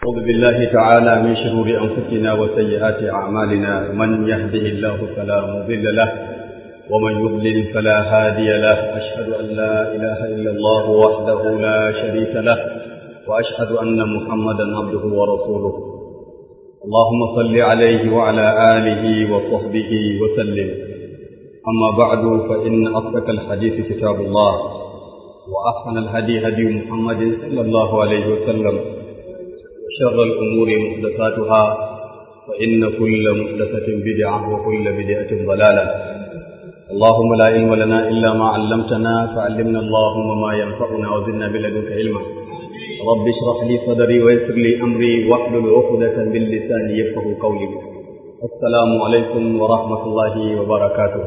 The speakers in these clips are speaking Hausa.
أعوذ بالله تعالى من شرور أنفسنا وسيئات أعمالنا من يهده الله فلا مضل له ومن يضلل فلا هادي له أشهد أن لا إله إلا الله وحده لا شريك له وأشهد أن محمدا عبده ورسوله اللهم صل عليه وعلى آله وصحبه وسلم أما بعد فإن أصدق الحديث كتاب الله وأحسن الهدي هدي محمد صلى الله عليه وسلم وشر الأمور محدثاتها فإن كل محدثة بدعة وكل بدعة ضلالة اللهم لا علم لنا إلا ما علمتنا فعلمنا اللهم ما ينفعنا وزدنا من لدنك علما رب اشرح لي صدري ويسر لي أمري واحلل عقدة من لساني يفقه قولي السلام عليكم ورحمة الله وبركاته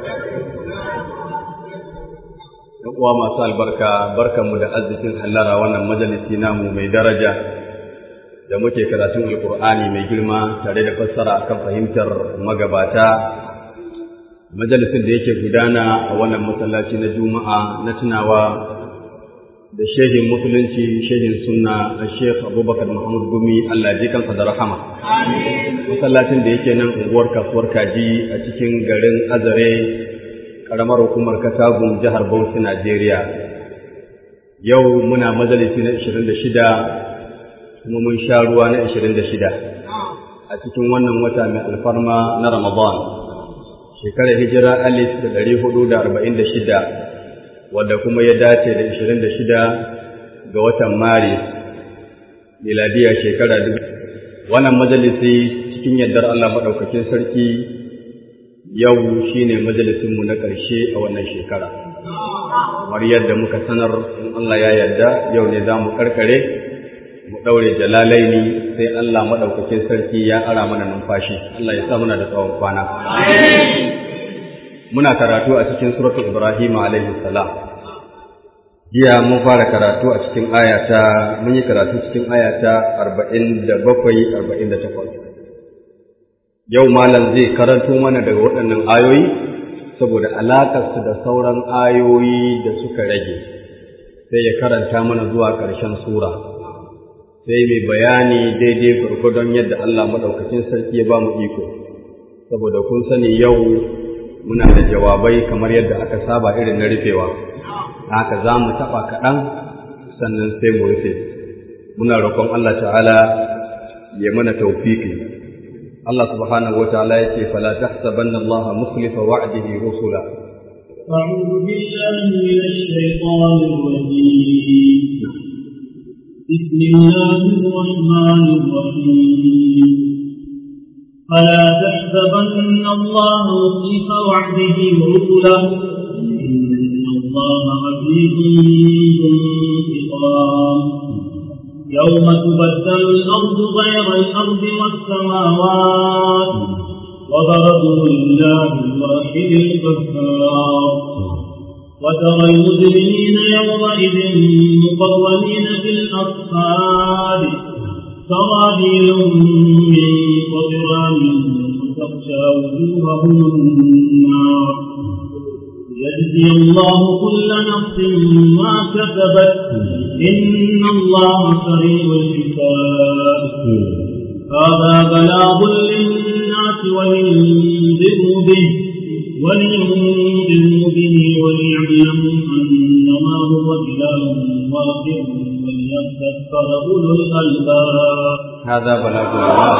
uwa masu albarka barkanmu da arzikin hallara wannan majalisi namu mai daraja da muke karatun alkur'ani mai girma tare da fassara akan fahimtar magabata majalisin da yake gudana a wannan masallaci na juma'a na tunawa da shehin musulunci shehin sunna a shekh abubakar muhammad gumi allah ji kansa da rahama masallacin da yake nan unguwar kasuwar kaji a cikin garin azare karamar hukumar katagun jihar bauchi najeriya yau muna majalisi na 26 kuma mun sha ruwa na 26 a cikin wannan wata mai alfarma na ramadan shekarar hijira alif da ɗari hudu da arba'in da shida wadda kuma ya dace da ishirin da shida ga watan maris miladiya shekara dubu wannan majalisi cikin yardar Allah maɗaukakin sarki yau shine majalisinmu na ƙarshe a wannan shekara kamar yadda muka sanar in Allah ya yarda yau ne za mu karkare mu ɗaure jalalaini sai Allah maɗaukakin sarki ya ara mana numfashi Allah ya sa muna da tsawon kwana muna karatu a cikin suratul Ibrahim alaihi salam jiya mun fara karatu a cikin ayata mun yi karatu cikin ayata 47 48 yau malam zai karanto mana daga waɗannan ayoyi saboda alaƙarsu da sauran ayoyi da suka rage sai ya karanta mana zuwa ƙarshen sura sai mai bayani daidai gwargwadon yadda Allah maɗaukacin sarki ya ba mu iko saboda kun sani yau muna da jawabai kamar yadda aka saba irin na rufewa haka za mu taɓa kaɗan sannan sai mu rufe muna roƙon Allah ta'ala ya mana taufiki Allah subhanahu wa ta'ala ya ce fala tahsabanna Allah mukhlifa wa'dihi rusula أعوذ بالله من الشيطان الرجيم بسم الله الرحمن الرحيم فلا تحسبن الله مخلف وعده رسله إن الله عزيز ذو انتقام يوم تبدل الأرض غير الأرض والسماوات وبرزوا لله الواحد القهار وترى المجرمين يومئذ مقرنين في الأصفاد سرابيل من قطران وتخشى وجوههم النار يجزي الله كل نفس ما كسبت إن الله سريع الحساب هذا بلاغ للناس ولينذروا به ولينذروا به وليعلموا أنما هو إله واحد وليذكر أولو الألباب هذا بلاغ للناس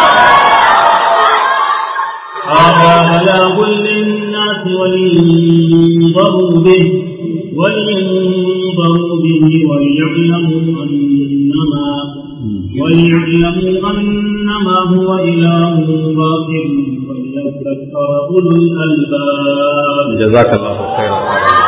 هذا بلاغ للناس ولينذروا به ولينذروا به وليعلموا أنما وليعلموا أنما هو إله واحد وليذكر أولو الألباب جزاك الله خيرا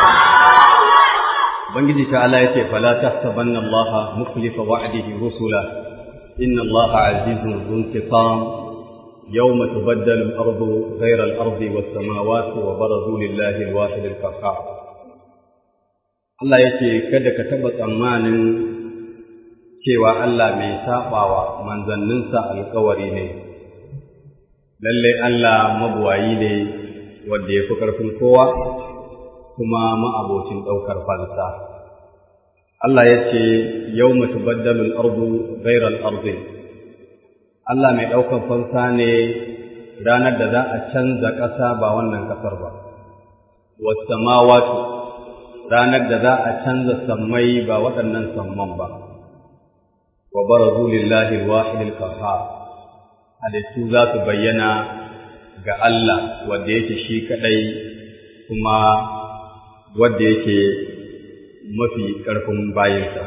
Ubangiji ta'ala ya ce, Fala ta saban Allah mukhlifa wa'adihi rusula, inna Allah azizun zuntiqam يوم تبدل الأرض غير الأرض والسماوات وبرزوا لله الواحد القهار Allah ya ce, Kada ka taɓa tsammanin cewa Allah mai saɓawa manzanninsa alkawari ne, lallai Allah mabuwayi ne wanda ya fi ƙarfin kowa kuma ma'abocin ɗaukar fansa. Allah ya ce yau mutu baddalul ardu gairar arzi Allah mai ɗaukan fansa ne ranar da za a canza ƙasa ba wannan ƙasar ba wasamawatu ranar da za a canza sammai ba waɗannan samman ba wa barazu lillahi alwahid alqahhar halittu za su bayyana ga Allah wanda yake shi kadai kuma wanda yake mafi ƙarfin bayinsa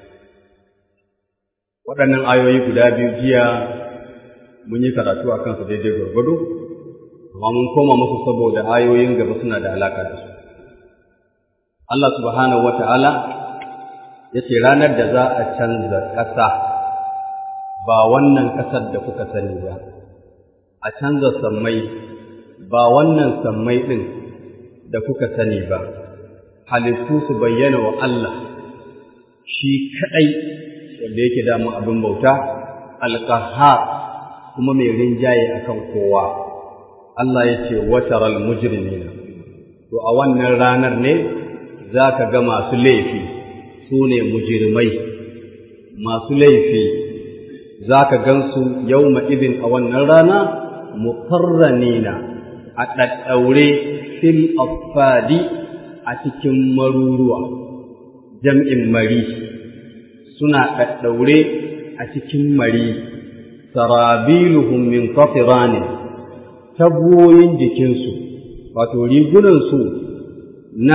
waɗannan ayoyi guda biyu jiya mun yi karatu a kansu daidai gwargwado amma mun koma musu saboda ayoyin gaba suna da alaƙa da su Allah subhanahu wata'ala ya ce ranar da za a canza ƙasa ba wannan ƙasar da kuka sani ba a canza sammai ba wannan sammai ɗin da kuka sani ba halittu su bayyana wa Allah shi kaɗai wanda yake damu abin bauta alƙahar kuma mai rinjaye akan kowa Allah ya ce wataral mujrimina to a wannan ranar ne za ka ga masu laifi su ne mujirmai masu laifi za ka gansu yau idin a wannan rana mukarranina a ɗaɗɗaure fil affadi a cikin maruruwa jam'in mari suna ɗaɗɗaure a cikin mari sarabiluhum min qatiranin tabuwoyin jikinsu wato rigunansu na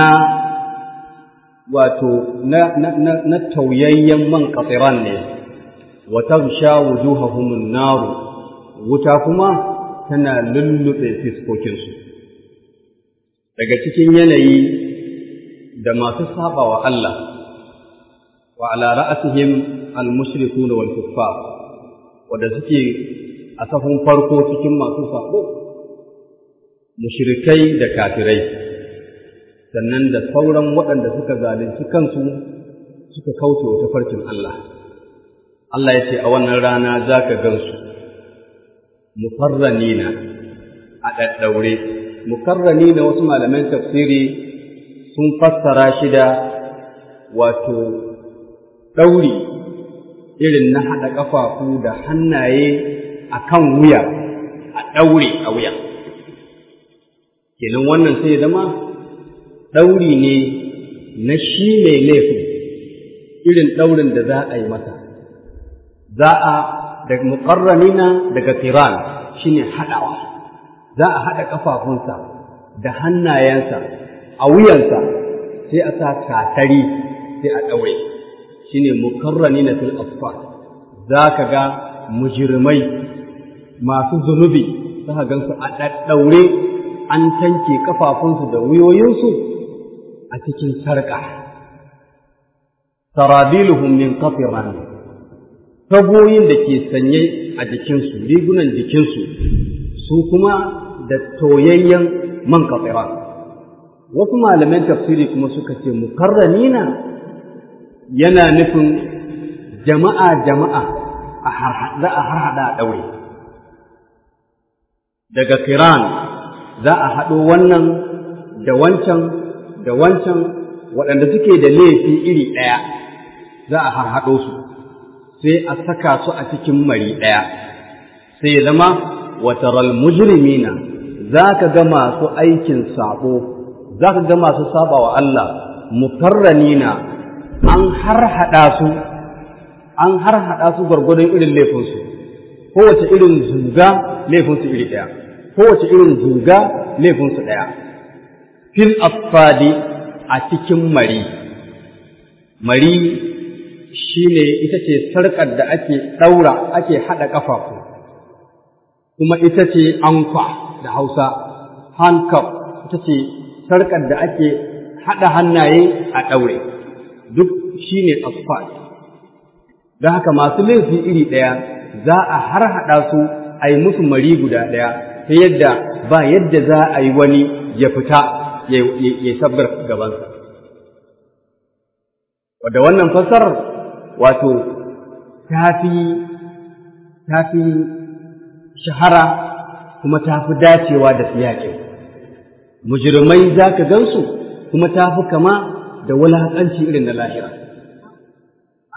wato na, na, na, na tauyayyen man qatiran ne wa taghsha wujuhahum an-nar wuta kuma tana lullube fiskokinsu daga cikin yanayi da masu saba wa Allah wa ala ra'asihim al-mushrikuna wal kuffar wanda suke a safin farko cikin masu sabo mushrikai da kafirai sannan da sauran waɗanda suka zalunci kansu suka kauce wa tafarkin Allah Allah ya ce a wannan rana za ka gansu mukarranina a ɗaɗɗaure mukarranina wasu malaman tafsiri sun fassara shi da wato ɗauri irin na haɗa ƙafafu da hannaye a kan wuya a ɗaure a wuya kenan wannan sai zama ɗauri ne na shi mai laifin irin ɗaurin da za a yi masa za a daga muƙarranina daga kiran shi ne haɗawa za a haɗa ƙafafunsa da hannayensa a wuyansa sai a sa katari sai a ɗaure shi ne muƙarranina fil asfar za ka ga mujirmai masu zunubi za ka gansu a ɗaɗɗaure an tanke ƙafafunsu da wuyoyinsu a cikin sarƙa. Sarabiluhum min kafiran tagoyin da ke sanye a jikinsu, rigunan jikinsu, su kuma da toyayyen man kafiran. Wasu malaman tafsiri kuma suka ce mukarramina yana nufin jama'a jama'a za a harhaɗa a ɗaure. Daga kiran za a haɗo wannan da wancan da wancan waɗanda suke da laifi iri ɗaya za a harhaɗo su sai a saka su a cikin mari ɗaya sai ya zama wataral mujrimina za ka ga masu aikin saɓo za ka ga masu saba wa Allah mukarranina an harhaɗa su an harhaɗa su gwargwadon irin laifinsu kowace irin zuga laifinsu iri ɗaya kowace irin zuga laifinsu ɗaya fil affadi a cikin mari mari shine ita ce sarƙar da ake ɗaura ake haɗa ƙafafu kuma ita ce anfa da hausa handcuff ita ce sarƙar da ake haɗa hannaye a ɗaure duk shine affad don haka masu laifi iri ɗaya za a har haɗa su a yi musu mari guda ɗaya ta yadda ba yadda za a yi wani ya fita ya sabbar gabansa. Wadda wannan fassarar wato ta fi shahara kuma ta fi dacewa da siyaƙin. Mujirmai za ka gansu kuma ta fi kama da wulaƙanci irin na lahira.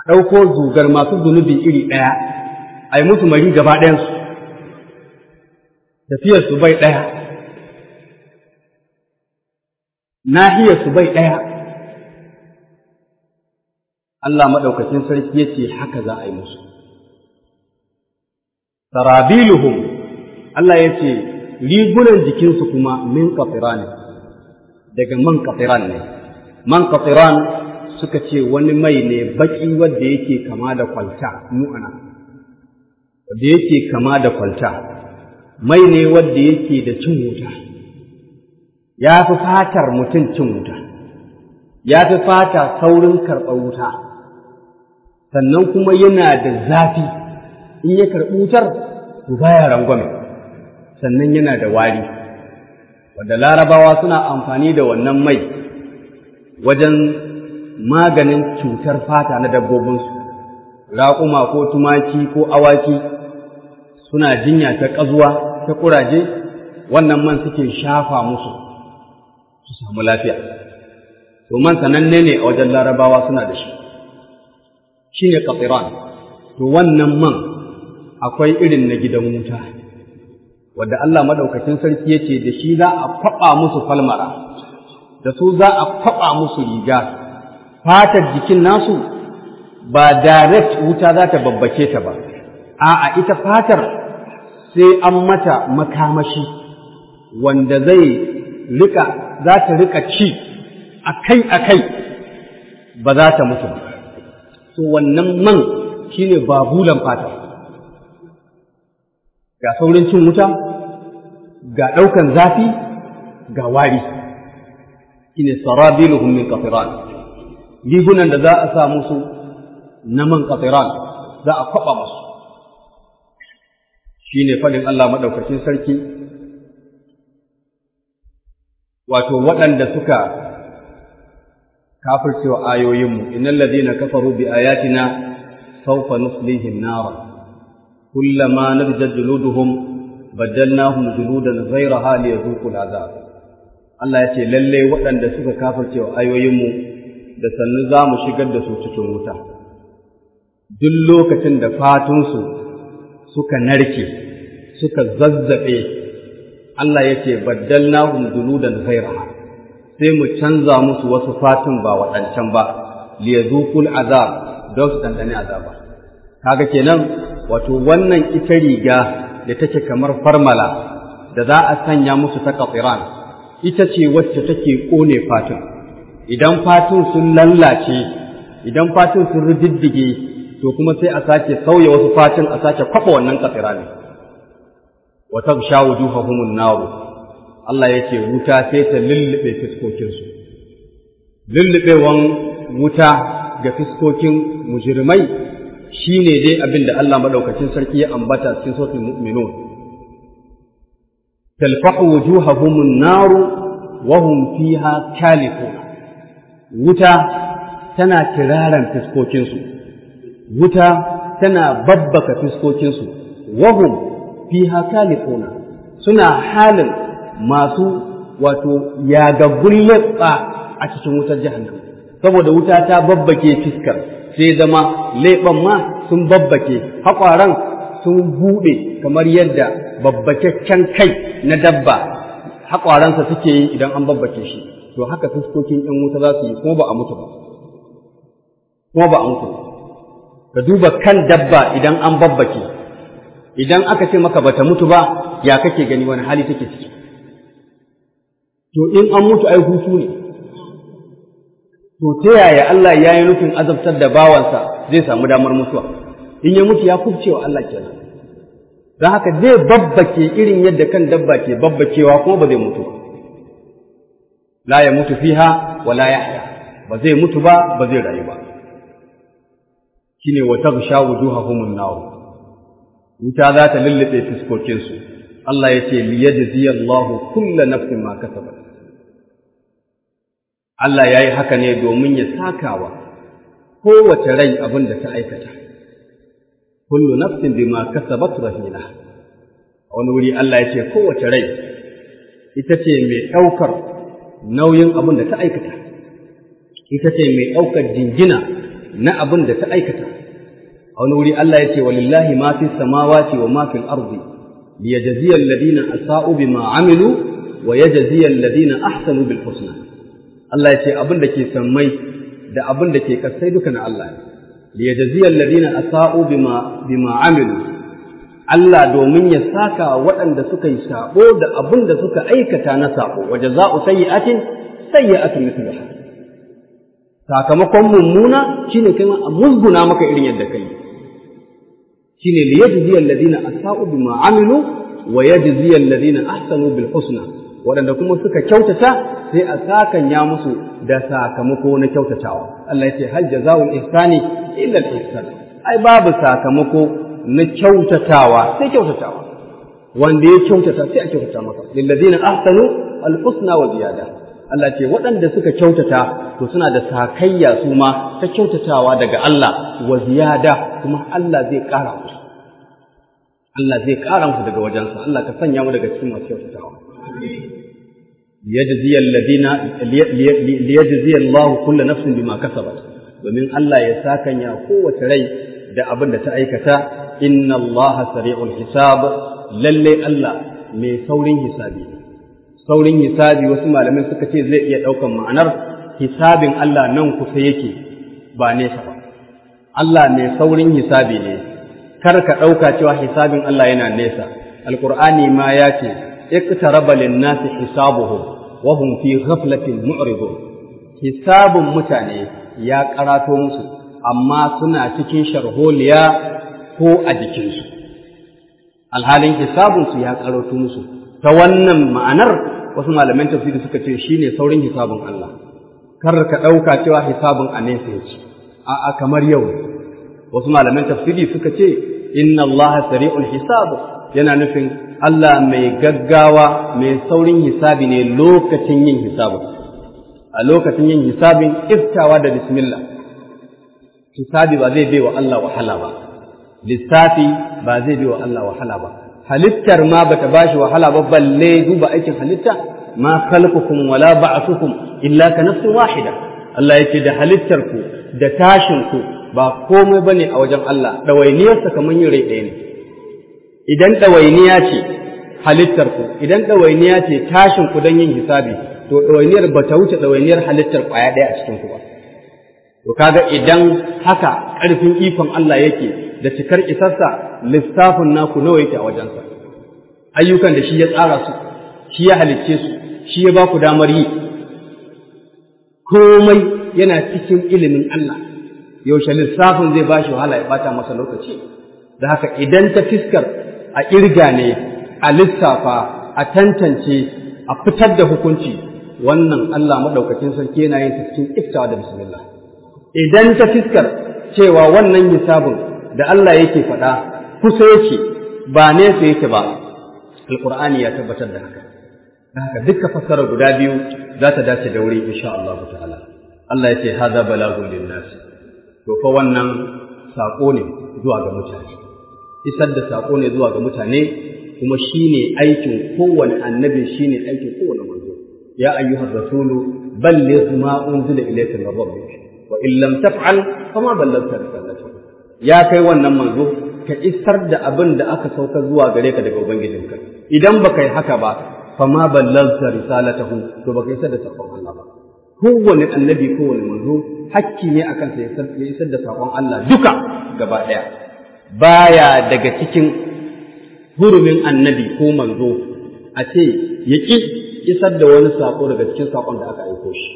ɗauko zugar masu zunubi iri ɗaya a yi musu mari gaba ɗayansu tafiyarsu bai ɗaya nahiyarsu bai ɗaya Allah maɗaukacin sarki ya ce haka za a yi musu sarabiluhum Allah ya ce rigunan jikinsu kuma min kafiran daga man kafiran ne man kafiran suka ce wani mai ne baki wanda yake kama da kwalta mu'ana wanda yake kama da kwalta mai ne wanda yake da cin wuta ya fi fatar mutum cin wuta ya fi fata saurin karɓar wuta sannan kuma yana da zafi in ya karɓi wutar to baya rangwame sannan yana da wari wanda larabawa suna amfani da wannan mai wajen maganin cutar fata na dabbobinsu raƙuma ko tumaki ko awaki suna jinya ta ƙazuwa ta ƙuraje wannan man suke shafa musu su samu lafiya to man sananne ne a wajen larabawa suna da shi shi ne ƙafiran to wannan man akwai irin na gidan wuta wadda Allah maɗaukacin sarki ya ce da shi za a kwaɓa musu falmara da su za a kwaɓa musu riga fatar jikin nasu ba direct wuta za ta babbace ta ba a'a ita fatar sai an mata makamashi wanda zai rika za ta rika ci akai akai ba za ta mutu ba so wannan man shine babulan fata ga saurin cin wuta ga ɗaukan zafi ga wari shine sarabiluhum min qatiran rigunan da za a sa musu na man qatiran za a kwaba musu shine fadin Allah madaukakin sarki wato waɗanda suka kafircewa ayoyinmu innal ladina kafaru bi ayatina sawfa nuslihim nara kullama nadjat juluduhum baddalnahum juludan ghayraha liyadhuqu al'azab Allah ya ce lalle waɗanda suka kafircewa ayoyinmu da sannu za mu shigar da su cikin wuta duk lokacin da fatunsu suka narke suka zazzabe Allah ya ce baddalnahum juludan ghayraha sai mu canza musu wasu fatun ba waɗancan ba liyadhuqul azab don su dandane azaba kaga kenan wato wannan ita riga da take kamar farmala da za a sanya musu ta kafiran ita ce wacce take kone fatun idan fatun sun lallace idan fatun sun rididdige to kuma sai a sake sauya wasu fatun a sake kwaɓa wannan kafiran wa tabsha wujuhahumun naru Allah ya ce wuta sai ta lullube fiskokinsu. Lullubewan wuta ga fiskokin mujirmai shi ne dai abin da Allah maɗaukacin sarki ya ambata cikin sautin mu'minun. Talfahu wujuhahumun naru wa hum fiha kalifun. Wuta tana kiraran fiskokinsu. Wuta tana babbaka fiskokinsu. Wa hum fiha kalifuna. Suna halin masu wato yagaggun leɓa a cikin wutar jahannam saboda wuta ta babbake fiskar sai zama leɓen ma sun babbake haƙwaran sun buɗe kamar yadda babbakakken kai na dabba haƙwaransa suke yi idan an babbake shi to haka fuskokin ‘yan wuta za su yi kuma ba a mutu ba kuma ba a mutu ba ka duba kan dabba idan an babbake idan aka ce maka bata mutu ba ya kake gani wani hali take ciki to in an mutu ai hutu ne to ta yaya Allah ya yi nufin azabtar da bawansa zai samu damar mutuwa in ya mutu ya kubcewa Allah kenan don haka zai babbake irin yadda kan dabba ke babbakewa kuma ba zai mutu ba la ya mutu fiha wa la yahya ba zai mutu ba ba zai rayu ba shine wa taghsha wujuhahumun nar wuta za ta lullube fuskokinsu Allah ya ce liyajziyallahu kulla nafsin ma kasabat Allah ya yi haka ne domin ya sakawa kowace rai abin da ta aikata. Kullu nafsin bima kasabat rahina. A wani wuri Allah ya ce kowace rai ita ce mai ɗaukar nauyin abin da ta aikata. Ita ce mai ɗaukar jingina na abin da ta aikata a wani wuri Allah ya ce walillahi ma fi samawati wa ma fil ardi liyajziya alladhina asa'u bima amilu wa yajziya alladhina ahsanu bil husna Allah ya ce abin da ke sammai da abin da ke kasai duka na Allah ne liyajziya alladhina asa'u bima bima amilu Allah domin ya saka waɗanda suka yi sabo da abin da suka aikata na sabo wa jaza'u sayyi'atin sayyi'atun mithluha sakamakon mummuna shine kai a musguna maka irin yadda kai shine li yajzi alladhina asa'u bima amilu wa yajzi alladhina ahsanu bil husna waɗanda kuma suka kyautata sai a sakanya musu da sakamako na kyautatawa Allah ya ce hal jazaa'ul ihsani illa al ihsan ai babu sakamako na kyautatawa sai kyautatawa wanda ya kyautata sai a kyautata masa lil ladina ahsanu al husna wa ziyada Allah ce waɗanda suka kyautata to suna da sakayya su ma ta kyautatawa daga Allah wa ziyada kuma Allah zai ƙara musu. Allah zai ƙara musu daga wajensa, Allah ka sanya mu daga cikin masu kyautatawa. Liyajziya Allah kulla nafsin bima kasabat domin Allah ya sakanya kowace rai da abin da ta aikata inna Allah sari'ul hisab lalle Allah mai saurin hisabi ne. saurin hisabi wasu malamai suka ce zai iya ɗaukan ma'anar hisabin Allah nan kusa yake ba nesa ba. Allah mai saurin hisabi ne, kar ka ɗauka cewa hisabin Allah yana nesa. Alƙur'ani ma ya ce, Iqtaraba lin-nasi hisabuhum wa hum fi ghaflatin mu'ridun. Hisabun mutane ya karato musu, amma suna cikin sharholiya ko a jikinsu. Alhalin hisabunsu ya karato musu. Ta wannan ma'anar wasu malaman tafsiri suka ce shine saurin hisabun Allah kar ka ɗauka cewa hisabun a nesa yake a'a kamar yau wasu malaman tafsiri suka ce inna Allah sari'ul hisab yana nufin Allah mai gaggawa mai saurin hisabi ne lokacin yin hisabin a lokacin yin hisabin iftawa da bismillah hisabi ba zai bai wa Allah wahala ba lissafi ba zai bai wa Allah wahala ba halittar ma bata bashi wahala ba balle duba aikin halitta ma khalqukum wala ba'thukum illa ka nafsin wahida Allah yake da halittar ku da tashin ku ba komai bane a wajen Allah dawainiyar sa kaman yin rai ɗaya ne idan dawainiya ce halittar ku idan dawainiya ce tashin ku dan yin hisabi to dawainiyar bata wuce dawainiyar halittar kwaya ɗaya a cikin ku ba to kaga idan haka ƙarfin ikon Allah yake da cikar isarsa lissafin naku nawa yake a wajensa ayyukan da shi ya tsara su shi ya halicce su shi ya ba ku damar yi komai yana cikin ilimin Allah yaushe lissafin zai ba shi wahala ya bata masa lokaci da haka idan ta fiskar a irga ne a lissafa a tantance a fitar da hukunci wannan Allah maɗaukacin sarki yana yin cikin iftawa da bismillah idan ta fiskar cewa wannan hisabin da Allah yake faɗa kusa yake ba nesa yake ba alqur'ani ya tabbatar da haka da haka dukka fassara guda biyu za ta dace da wuri insha Allah ta'ala Allah ya ce hada balagun linnas to fa wannan sako ne zuwa ga mutane isar da sako ne zuwa ga mutane kuma shine aikin kowane annabi shine aikin kowane manzo ya ayyuhar rasulu balligh ma unzila ilayka min rabbik wa in lam taf'al fama ballagta risalatahu ya kai wannan manzo ka isar da abin da aka sauka zuwa gare ka daga ubangijinka idan baka yi haka ba fama ballagta risalatahu to baka isar da sakon Allah ba kowane annabi kowane manzo hakki ne akan sa ya isar da sakon Allah duka gaba daya baya daga cikin hurumin annabi ko manzo a ce ya ƙi isar da wani sako daga cikin sakon da aka aiko shi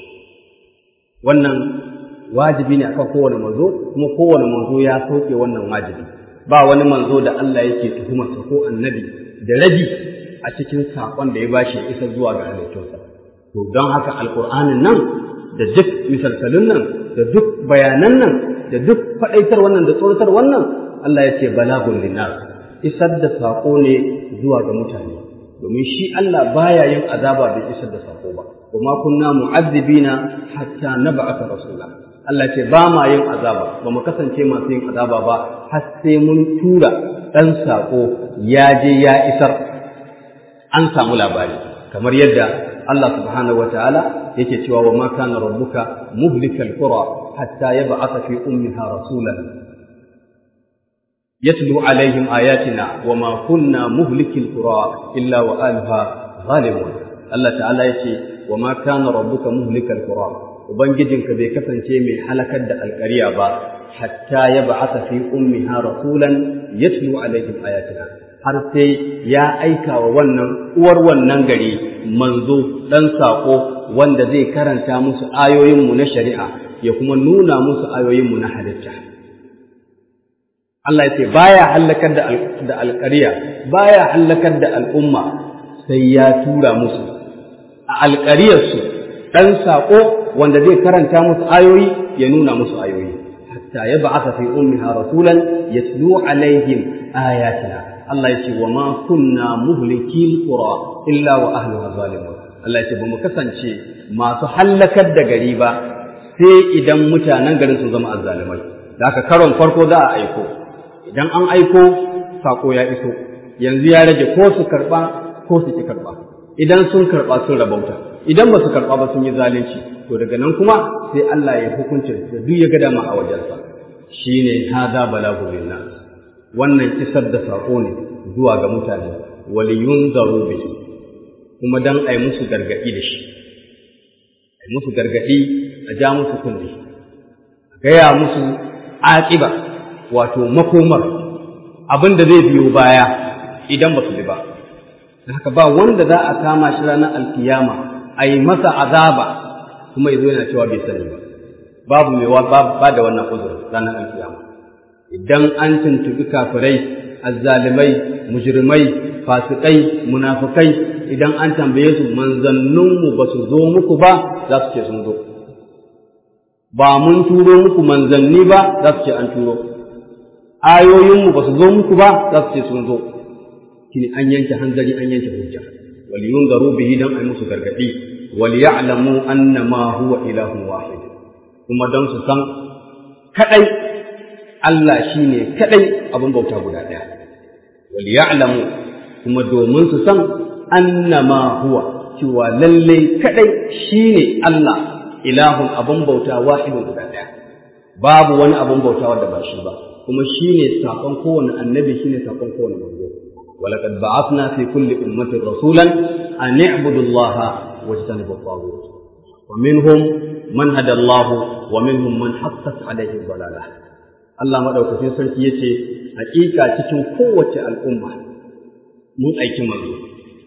wannan wajibi ne akan kowane manzo kuma kowane manzo ya sauke wannan wajibi ba wani manzo da Allah yake tuhumarsa ko annabi da rabi a cikin sakon da ya bashi ya isar zuwa ga halittunsa to don haka alkur'anin nan da duk misalsalun nan da duk bayanan nan da duk faɗaitar wannan da tsoratar wannan Allah ya ce balagun linnas isar da sako ne zuwa ga mutane domin shi Allah baya yin azaba bai isar da sako ba kuma kunna mu'azzibina hatta nab'atha rasula Allah ce ba ma yin azaba ba mu kasance masu yin azaba ba har sai mun tura dan sako ya je ya isar an samu labari kamar yadda Allah subhanahu wataala yake cewa wa ma kana rabbuka muhlikal qura hatta yab'atha fi ummiha rasulan yatlu alaihim ayatina wa ma kunna muhlikil qura illa wa ahliha zalimun Allah ta'ala yace wa ma kana rabbuka muhlikal qura ubangijinka bai kasance mai halakar da alƙarya ba hatta yab'atha fi ummiha rasulan yatlu alaihim ayatina har sai ya aika wa wannan uwar wannan gari manzo dan sako wanda zai karanta musu ayoyinmu na shari'a ya kuma nuna musu ayoyinmu na halitta Allah ya ce baya hallakar da da alƙarya baya hallakar da al'umma sai ya tura musu a alƙaryarsu ɗan saƙo wanda zai karanta musu ayoyi ya nuna musu ayoyi hatta ya ba'atha fi ummiha rasulan yatlu alaihim ayatina Allah ya ce wa ma kunna muhlikil qura illa wa ahliha zalimun Allah ya ce ba mu kasance masu hallakar da gari ba sai idan mutanen garin sun zama azzalimai da haka karon farko za a aiko idan an aiko sako ya iso yanzu ya rage ko su karba ko su ki karba idan sun karba sun rabauta idan ba su karba ba sun yi zalunci to daga nan kuma sai Allah ya hukunce da duk ya ga dama a wajensa shine hada balagu linnas wannan isar da saƙo ne zuwa ga mutane waliyun zaro bihi kuma dan ai musu gargaɗi da shi ai musu gargaɗi a ja musu kunne a gaya musu aƙiba wato makomar abin da zai biyo baya idan ba su bi ba haka ba wanda za a kama shi ranar alkiyama a yi masa azaba kuma ya zo yana cewa bai sani ba babu mai ba da wannan uzurin ranar alkiyama idan an tuntubi kafirai azzalimai mujrimai fasikai munafikai idan an tambaye su manzanninmu ba su zo muku ba za su ce sun zo ba mun turo muku manzanni ba za su ce an turo ayoyinmu ba su zo muku ba za su ce sun zo kini an yanke hanzari an yanke hujja wal yunzaru bihi dan ai musu gargadi wal ya'lamu annama huwa ilahun wahid kuma dan su san kadai Allah shi ne kaɗai abin bauta guda ɗaya. Wal ya'lamu kuma domin su san annama huwa cewa lallai kaɗai shi ne Allah ilahun abin bauta wahidun guda ɗaya. Babu wani abin bauta wanda ba shi ba, kuma shi ne saƙon kowane annabi shi ne saƙon kowane manzo. ولقد بعثنا في كل أمة رسولا أن اعبدوا الله واجتنبوا الطاغوت ومنهم من هدى الله ومنهم من حقت عليه الضلاله Allah maɗaukacin sarki ya ce, Hakika cikin kowace al'umma mun aiki manzo.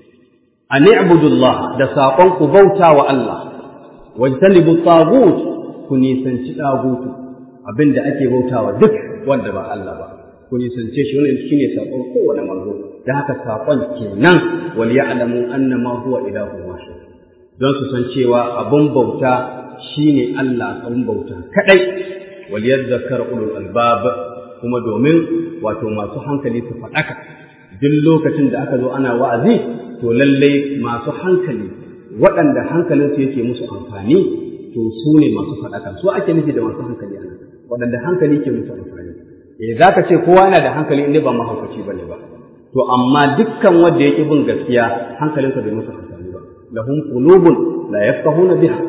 A ni'budullah da saƙon ku bauta wa Allah, wajtanibu tagut ku nisanci ɗagutu abin da ake bautawa duk wanda ba Allah ba. Ku nisance shi wannan shine saƙon kowane manzo. Da haka saƙon kenan wal ya'lamu annama huwa ilahun wahid. Don su san cewa abin bauta shine Allah abin bauta kadai وليذكر أولو الألباب kuma domin wato masu hankali su faɗaka duk lokacin da aka zo ana wa'azi to lallai masu hankali waɗanda hankalinsu yake musu amfani to su ne masu faɗaka su ake nufi da masu hankali ana waɗanda hankali ke musu amfani eh za ka ce kowa yana da hankali inda ba mahaukaci ba ne ba to amma dukkan wanda ya ƙi bin gaskiya hankalinsa bai musu amfani ba lahum qulubun la yafqahuna biha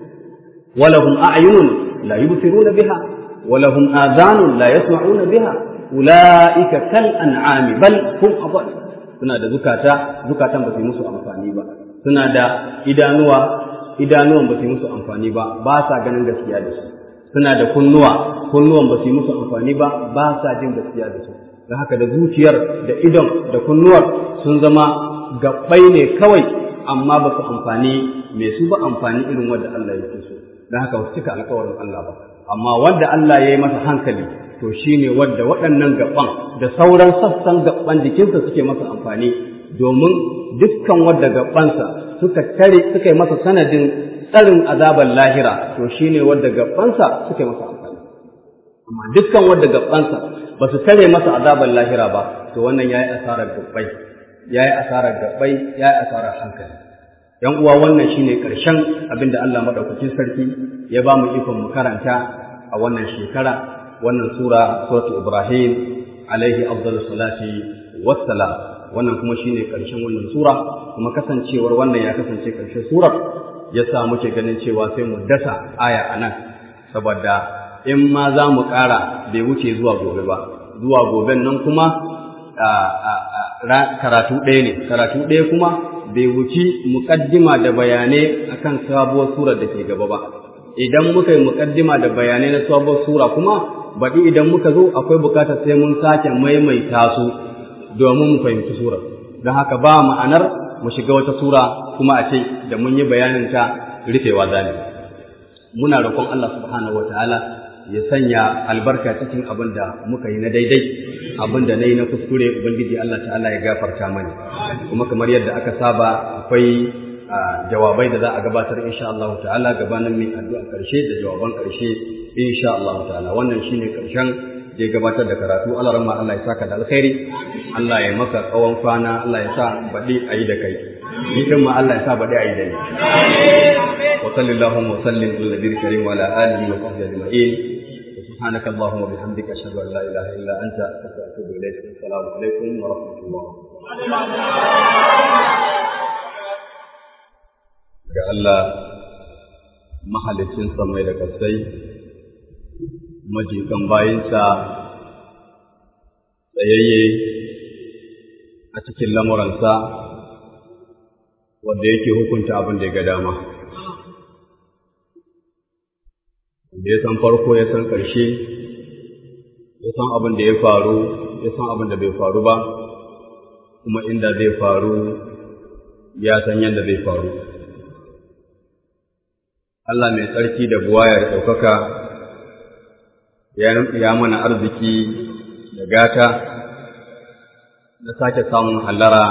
wa lahum a'yunun la yubsiruna biha ولهم آذان لا يسمعون بها أولئك كالأنعام بل هم أضل suna da zukata zukatan ba su yi musu amfani ba suna da idanuwa idanuwan ba su yi musu amfani ba ba sa ganin gaskiya da su suna da kunnuwa kunnuwan ba su yi musu amfani ba ba sa jin gaskiya da su don haka da zuciyar da idon da kunnuwar sun zama gabbai ne kawai amma ba su amfani mai su ba amfani irin wanda Allah yake so don haka ba su cika alkawarin Allah ba amma wanda Allah ya yi masa hankali to shi ne wadda waɗannan gaban da sauran sassan gaban jikinsa suke masa amfani domin dukkan wadda gabansa suka tare suka yi masa sanadin tsarin azabar lahira to shi ne wadda gabansa suka yi masa amfani amma dukkan wadda gabansa ba su tare masa azabar lahira ba to wannan ya yi asarar gabbai ya yi asarar gabbai ya yi asarar hankali ‘yan uwa wannan shine ƙarshen abin da Allah maɗaukakin sarki ya ba mu ikon mu karanta a wannan shekara wannan sura suratu Ibrahim alaihi afdalu salati wassalam wannan kuma shine ƙarshen wannan sura kuma kasancewar wannan ya kasance ƙarshen surar ya sa muke ganin cewa sai mu dasa aya a nan saboda in ma za mu ƙara bai wuce zuwa gobe ba zuwa goben nan kuma karatu ɗaya ne karatu ɗaya kuma bai wuci muƙaddima da bayanai akan sabuwar surar da ke gaba ba idan muka yi muƙaddima da bayanai na sabuwar sura kuma baɗi idan muka zo akwai buƙatar sai mun sake maimaita su domin mu fahimci surar don haka ba ma'anar mu shiga wata sura kuma a ce da mun yi bayanin ta rufewa zane muna roƙon Allah subhanahu wataala ya sanya albarka cikin abin da muka yi na daidai abin da na yi na kuskure ubangiji Allah ta'ala ya gafarta mani kuma kamar yadda aka saba akwai jawabai da za a gabatar insha Allah ta'ala gabanin mai addu'a karshe da jawaban karshe insha Allah ta'ala wannan shine karshen je gabatar da karatu Allah rahma Allah ya saka da alkhairi Allah ya maka tsawon kwana Allah ya sa baɗi a yi da kai ni kan ma Allah ya sa baɗi a yi da ni wa sallallahu wa sallim ala nabiyil karim wa ala alihi wa sahbihi ajma'in سبحانك اللهم وبحمدك أشهد أن لا إله إلا أنت أستغفرك وأتوب إليك السلام عليكم ورحمة الله ga Allah mahalicin samai da kasai majikan bayinsa tsayayye a cikin lamuransa wanda yake hukunta abin da ya ga dama da ya san farko ya san ƙarshe ya san abin da ya faru ya san abin da bai faru ba kuma inda zai faru ya san yadda zai faru Allah mai tsarki da buwaya da ɗaukaka ya mana arziki da gata na sake samun hallara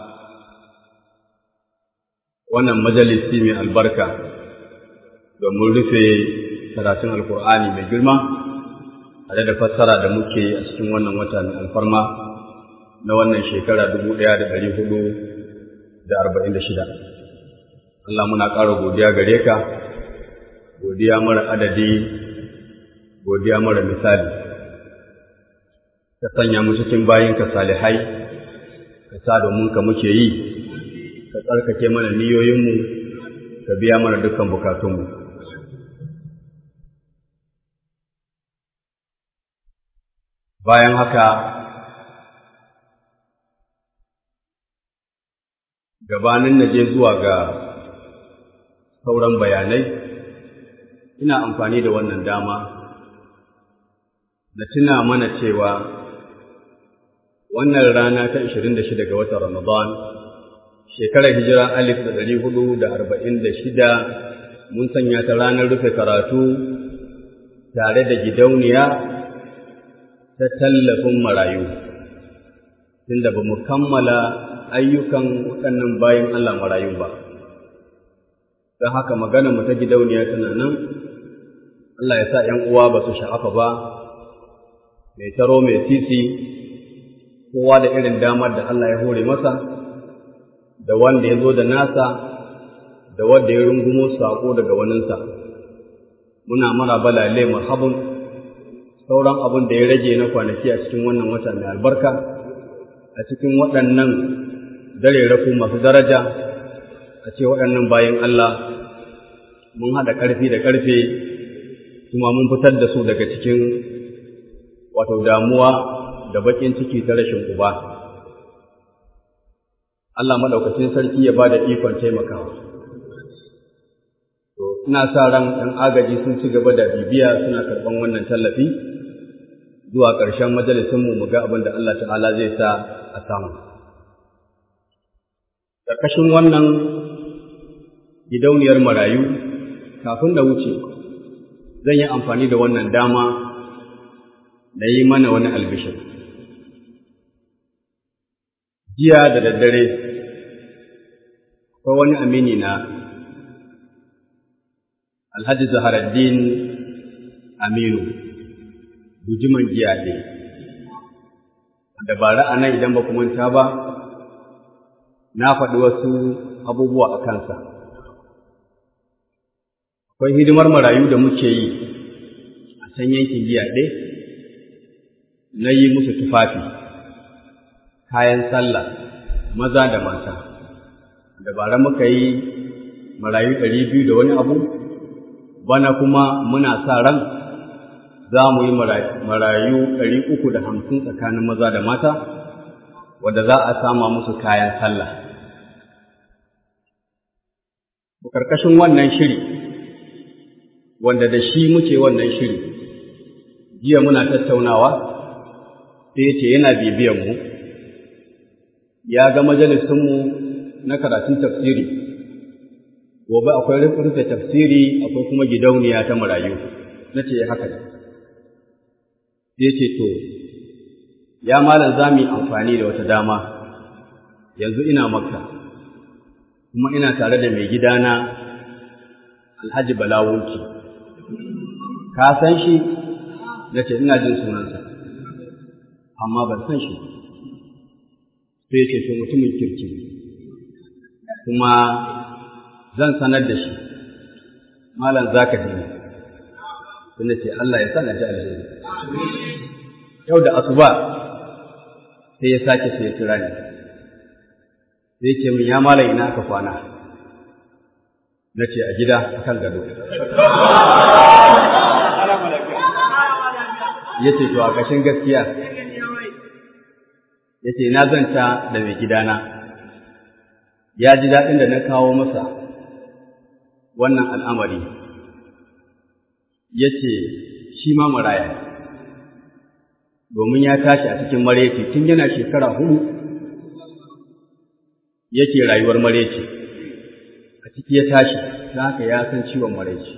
wannan majalisi mai albarka domin rufe karatun alkur'ani mai girma tare da fassara da muke a cikin wannan wata mai alfarma na wannan shekara dubu ɗaya da ɗari hudu da arba'in da shida Allah muna ƙara godiya gare ka godiya mara adadi godiya mara misali ka sanya mu cikin bayinka salihai ka sa domin ka muke yi ka tsarkake mana niyoyinmu ka biya mana dukkan bukatunmu bayan haka gabanin na je zuwa ga sauran bayanai ina amfani da wannan dama na tuna mana cewa wannan rana ta 26 ga watan Ramadan shekarar hijira alif da ɗari hudu da arba'in da shida mun sanya ta ranar rufe karatu tare da gidauniya ta tallafin marayu tunda ba mu kammala ayyukan waɗannan bayan Allah marayu ba don haka magana mu ta gidauniya tana nan Allah ya sa ‘yan uwa ba su sha'afa ba mai taro mai titi kowa da irin damar da Allah ya hore masa da wanda ya zo da nasa da wanda ya rungumo saƙo daga waninsa muna mara balale marhabun sauran abin da ya rage na kwanaki a cikin wannan wata mai albarka a cikin waɗannan dare rafu masu daraja a ce waɗannan bayan Allah mun haɗa ƙarfi da ƙarfe kuma mun fitar da su daga cikin wato damuwa da baƙin ciki ta rashin uba. Allah maɗaukacin sarki ya ba da ikon taimakawa. To, ina sa ran ɗan agaji sun ci gaba da bibiya suna karɓan wannan tallafi zuwa ƙarshen majalisinmu mu ga abin da Allah ta'ala zai sa a samu. Ƙarƙashin wannan gidauniyar marayu kafin da wuce zan yi amfani da wannan dama na yi mana wani albishir. Jiya da daddare, akwai wani amini na Alhaji Zaharaddin Aminu, bujiman jiya ne, da bara a nan idan ba manta ba, na faɗi wasu abubuwa a kansa. Akwai hidimar marayu da muke yi a can yankin jiya ɗaya, na yi musu tufafi. kayan sallah maza da mata dabara muka yi marayu ɗari biyu da wani abu bana kuma muna sa ran za mu yi marayu ɗari uku da hamsin tsakanin maza da mata wadda za a sama musu kayan sallah ƙarƙashin wannan shiri wanda da shi muke wannan shiri jiya muna tattaunawa sai ya ce yana bibiyanmu ya ga majalisunmu na karatun tafsiri gobe akwai rufe tafsiri akwai kuma gidauniya ta marayu na ce haka ne sai ce to ya malam za mu yi amfani da wata dama yanzu ina makka kuma ina tare da mai gidana alhaji balawunki ka san shi na ce ina jin sunansa amma ban san shi sai ce to mutumin kirki kuma zan sanar da shi malam za ka dini sai ce Allah ya sana ji alheri yau da asuba sai ya sake sai ya kira ni sai ce min ya malam ina aka kwana na ce a gida a kan gado ya ce to a ƙashin gaskiya ya ce na zanta da mai gidana ya ji daɗin da na kawo masa wannan al'amari ya ce shi ma maraya domin ya tashi a cikin mareci tun yana shekara hudu yake rayuwar mareci a ciki ya tashi ta haka ya san ciwon mareci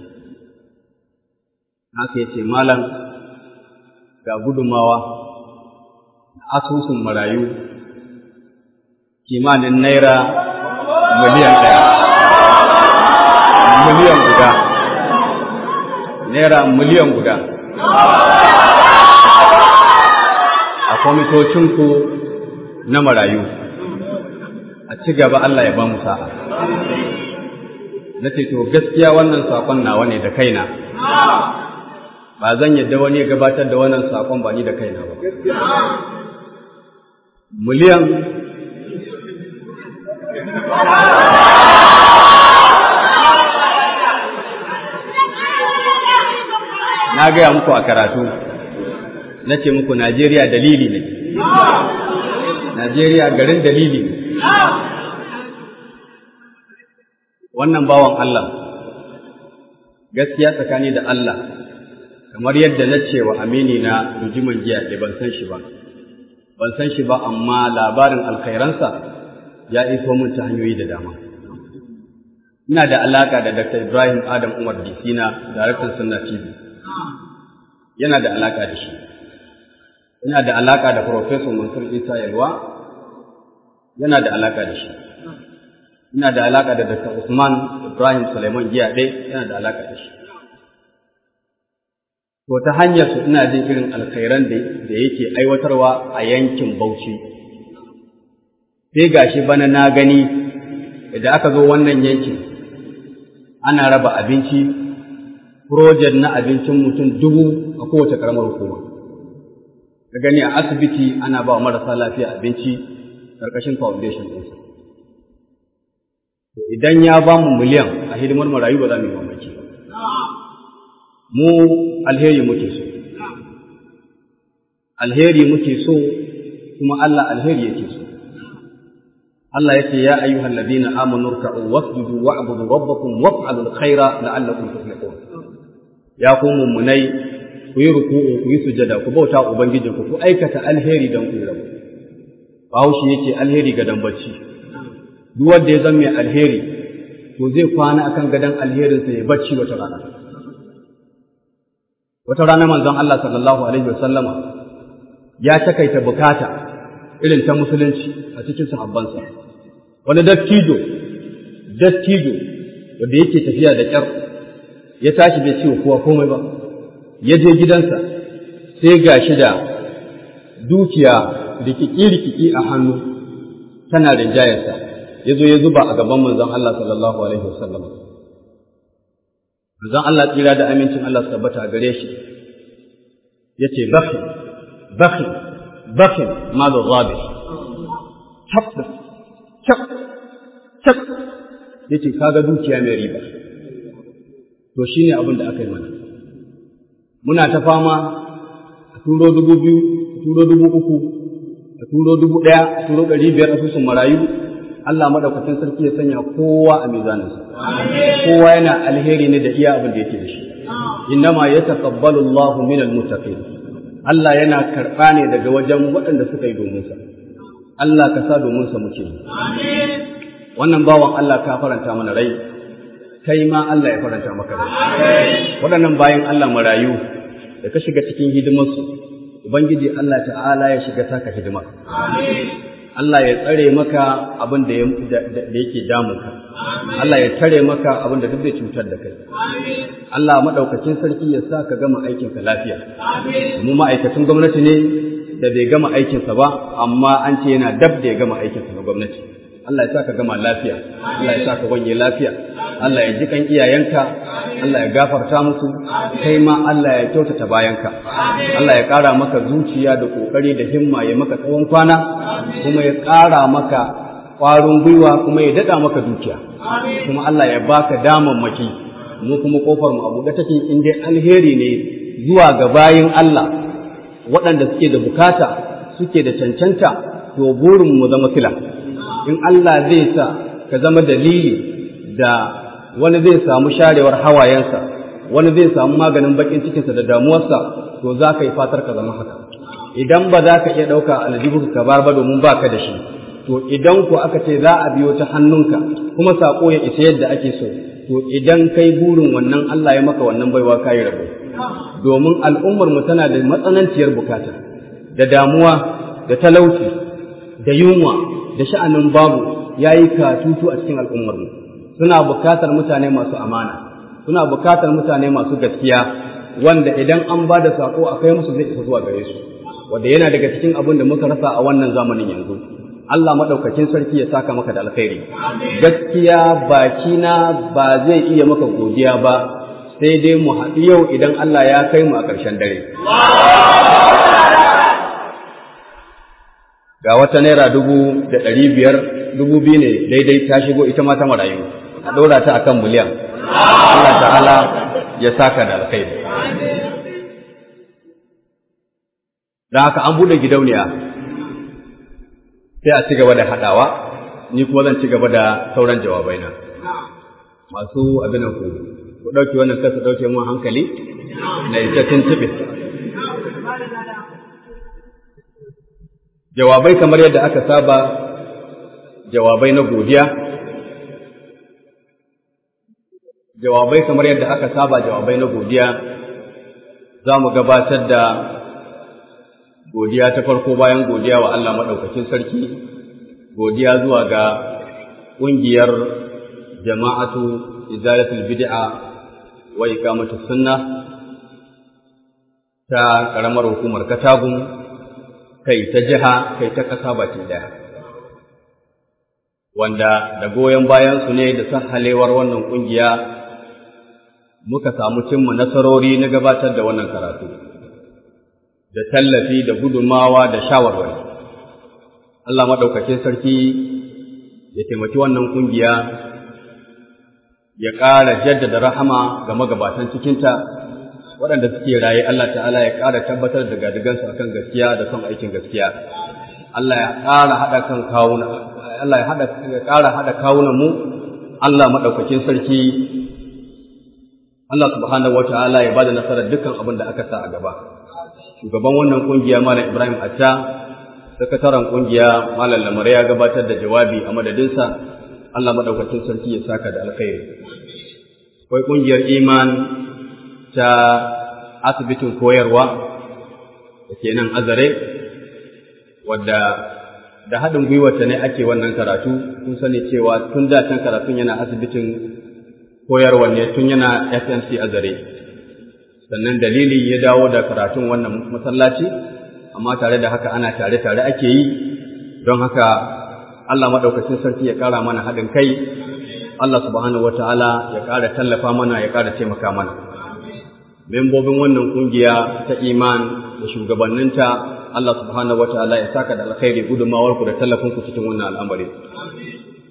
haka ya ce malam ga gudumawa asusun marayu kimanin naira miliyan ɗaya miliyan guda naira miliyan guda a kwamitocinku na marayu a ci gaba Allah ya ba mu sa'a na ce to gaskiya wannan saƙon nawa ne da kaina ba zan yadda wani ya gabatar da wannan saƙon ba ni da kaina ba miliyan na gaya muku a karatu na ce muku Najeriya dalili ne Najeriya garin dalili ne wannan bawan Allah gaskiya tsakani da Allah kamar yadda na ce wa amini na rujiman jiya da ban san shi ba ban san shi ba amma labarin alkhairansa ya iso min ta hanyoyi da dama ina da alaka da Dr. Ibrahim Adam Umar Disina daraktan Sunna TV yana da alaka da shi yana da alaka da Professor Mansur Isa Yalwa yana da alaka da shi ina da alaka da Dr. Usman Ibrahim Suleiman Giyaɗe yana da alaka da shi to ta hanyar su ina jin irin alkhairan da yake aiwatarwa a yankin Bauchi sai gashi bana na gani idan aka zo wannan yankin ana raba abinci project na abincin mutum dubu a kowace karamar hukuma ka gani a asibiti ana ba marasa lafiya abinci ƙarƙashin foundation ɗinsa to idan ya ba mu miliyan a hidimar marayu ba za mu yi mamaki mu alheri muke so alheri muke so kuma Allah alheri yake so Allah yake ya ayyuhal ladina amanu ruk'u wasjudu wa'budu rabbakum waf'alul khaira la'allakum tuflihun ya ku mummunai ku yi ruku'u ku yi sujada ku bauta ubangijinku ku aikata alheri don ku rabu Bahaushe yake alheri ga dambaci duk wanda ya zama mai alheri to zai kwana akan gadon alherinsa ya bacci wata rana wata rana manzon Allah sallallahu alaihi wasallama ya takaita bukata irin ta musulunci a cikin sahabbansa wani dattijo dattijo wanda yake tafiya da kyar ya tashi bai ce kowa komai ba ya je gidansa sai ga shi da dukiya rikiki-rikiki a hannu tana rinjayarsa ya zo ya zuba a gaban manzon Allah sallallahu alaihi wasallam manzon Allah tsira da amincin Allah su tabbata a gare shi ya ce bakhi bakhi bakhi malu rabi cap cap cap yace kaga dukiya mai riba to shine abin da aka yi mana muna ta fama a turo dubu biyu a turo dubu uku a turo dubu ɗaya a turo ɗari biyar asusun marayu Allah madaukakin sarki ya sanya kowa a mizaninsa kowa yana alheri ne da iya abin da yake da shi innama yataqabbalu Allahu minal muttaqin Allah yana karɓa ne daga wajen waɗanda suka yi domin sa Allah ka sa domin sa muke wannan bawan Allah ka faranta mana rai kai ma Allah ya faranta maka rai waɗannan bayan Allah marayu da ka shiga cikin hidimarsu ubangiji Allah ta'ala ya shiga taka hidima Allah ya tsare maka abin da yake damunka Allah ya tare maka abin da duk zai cutar da kai Allah maɗaukacin sarki ya sa ka gama aikinka lafiya mu ma'aikacin gwamnati ne da bai gama aikinsa ba amma an ce yana dab da ya gama aikinsa na gwamnati Allah ya sa ka gama lafiya Allah ya sa ka wanye lafiya Allah ya ji kan iyayenka Allah ya gafarta musu kai ma Allah ya kyautata bayanka Allah ya ƙara maka zuciya da ƙoƙari da himma ya maka tsawon kwana kuma ya ƙara maka ƙwarin gwiwa kuma ya daɗa maka dukiya kuma Allah ya baka damammaki mu kuma ƙofar mu a buɗe take in dai alheri ne zuwa ga bayin Allah waɗanda suke da bukata suke da cancanta to burin mu zama sila in Allah zai sa ka zama dalili da wani zai samu sharewar hawayensa wani zai samu maganin bakin cikinsa da damuwarsa to za ka yi fatar ka zama haka idan ba za ka iya ɗauka aljihu ka bar ba domin ba ka da shi to idan ku aka ce za a biyo ta hannunka kuma saƙo ya isa yadda ake so to idan kai burin wannan Allah ya maka wannan baiwa ka yi rabo domin al'ummar mu tana da matsananciyar bukata da damuwa da talauci da yunwa da sha'anin babu ya yi katutu a cikin al'ummar mu suna bukatar mutane masu amana suna bukatar mutane masu gaskiya wanda idan an ba da saƙo a kai musu zai isa zuwa gare su wanda yana daga cikin abin da muka rasa a wannan zamanin yanzu Allah maɗaukakin sarki ya saka maka da alkhairi gaskiya bakina ba zai iya maka godiya ba sai dai mu haɗu yau idan Allah ya kai mu a ƙarshen dare ga wata naira dubu da ɗari biyar dubu biyu ne daidai ta shigo ita ma ta marayu a ɗora ta akan miliyan Allah ta'ala ya saka da alkhairi don haka an buɗe gidauniya sai a ci gaba da haɗawa ni kuma zan ci gaba da sauran jawabai na masu abin ku ku ɗauki wannan kasa ɗauke mun hankali na ita tuntuɓe jawabai kamar yadda aka saba jawabai na godiya jawabai kamar yadda aka saba jawabai na godiya za mu gabatar da godiya ta farko bayan godiya wa Allah maɗaukacin sarki godiya zuwa ga ƙungiyar jama'atu izalatul bid'a wa iqamatus sunna ta ƙaramar hukumar Katagun kai ta jiha kai ta ƙasa baki ɗaya wanda da goyon bayan su ne da sahalewar wannan ƙungiya muka samu cimma nasarori na gabatar da wannan karatu da tallafi da gudumawa da shawarwari Allah maɗaukakin sarki ya taimaki wannan ƙungiya ya ƙara jaddada rahama ga magabatan cikinta waɗanda suke raye Allah ta'ala ya ƙara tabbatar da gadigansu akan gaskiya da son aikin gaskiya Allah ya ƙara haɗa kan kawuna Allah ya haɗa ya ƙara haɗa kawunan mu Allah maɗaukakin sarki Allah subhanahu wata'ala ya bada nasarar dukkan abin da aka sa a gaba shugaban wannan kungiya Malam Ibrahim Atta sakataren kungiya Malam Lamare ya gabatar da jawabi a madadinsa Allah maɗaukakin sarki ya saka da alkhairi akwai kungiyar iman ta asibitin koyarwa da ke nan azare wadda da haɗin gwiwarta ne ake wannan karatu kun sani cewa tun da can karatun yana asibitin koyarwa ne tun yana SMC azare sannan dalili ya dawo da karatun wannan masallaci amma tare da haka ana tare-tare ake yi don haka Allah maɗaukacin sarki ya ƙara mana haɗin kai Allah subhanahu wata'ala ya ƙara tallafa mana ya ƙara taimaka mana membobin wannan kungiya ta iman da shugabanninta Allah subhanahu wataala ya saka da alkhairi gudunmawar ku da tallafin ku cikin wannan al'amari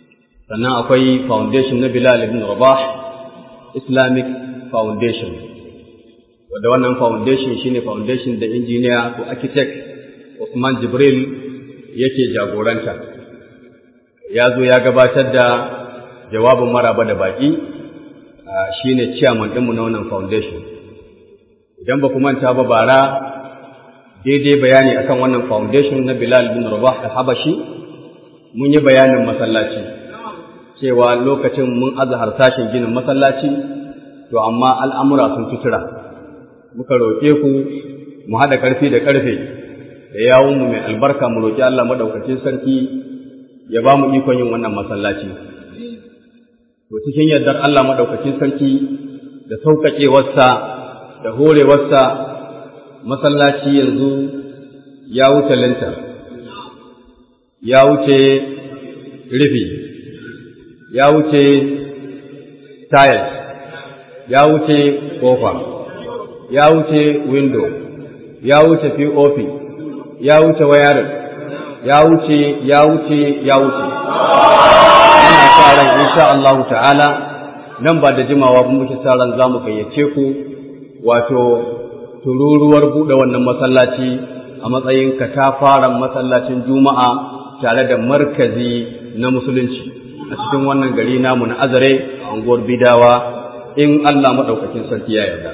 sannan akwai foundation na Bilal ibn Rabah Islamic Foundation wadda wannan foundation shine foundation da injiniya ko architect Usman Jibril yake jagoranta ya zo ya gabatar da jawabin maraba da baki shine chairman ɗinmu na wannan foundation idan ba ku manta ba bara daidai bayani akan wannan foundation na Bilal bin Rabah da Habashi mun yi bayanin masallaci cewa lokacin mun aza harsashin ginin masallaci to amma al'amura sun tutura muka roƙe ku mu haɗa ƙarfi da ƙarfe da yawunmu mai albarka mu roƙi Allah maɗaukacin sarki ya ba mu ikon yin wannan masallaci to cikin yardar Allah maɗaukacin sarki da sauƙaƙewarsa da horewarsa masallaci yanzu ya wuce lintar ya wuce rufi ya wuce tayar ya wuce kofa ya wuce window ya wuce pop ya wuce wayarin ya wuce ya wuce ya wuce ina sa ran insha Allah ta'ala nan ba da jimawa ba muke sa ran zamu gayyace ku wato tururuwar buɗe wannan masallaci a matsayin katafaren masallacin juma'a tare da markazi na musulunci a cikin wannan gari namu na azare a unguwar bidawa in Allah maɗaukakin sarki ya yarda.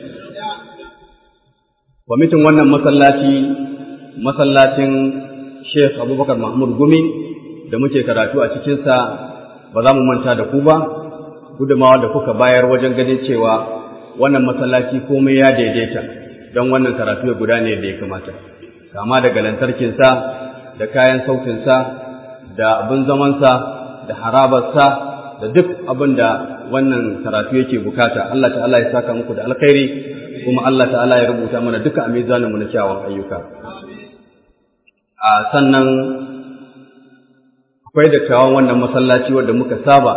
Kwamitin wannan masallaci masallacin Sheikh Abubakar Mahmud Gumi da muke karatu a cikinsa ba za mu manta da ku ba, gudumawa da kuka bayar wajen ganin cewa wannan masallaci komai ya daidaita don wannan karatu ya gudane da ya kamata. Kama daga lantarkinsa da kayan sautinsa da abin zamansa da harabarsa da duk abin da wannan karatu yake bukata Allah ta'ala ya saka muku da alkhairi kuma Allah ta'ala ya rubuta mana duka a mizanin mu na kyawun ayyuka a sannan akwai dattawan wannan masallaci wanda muka saba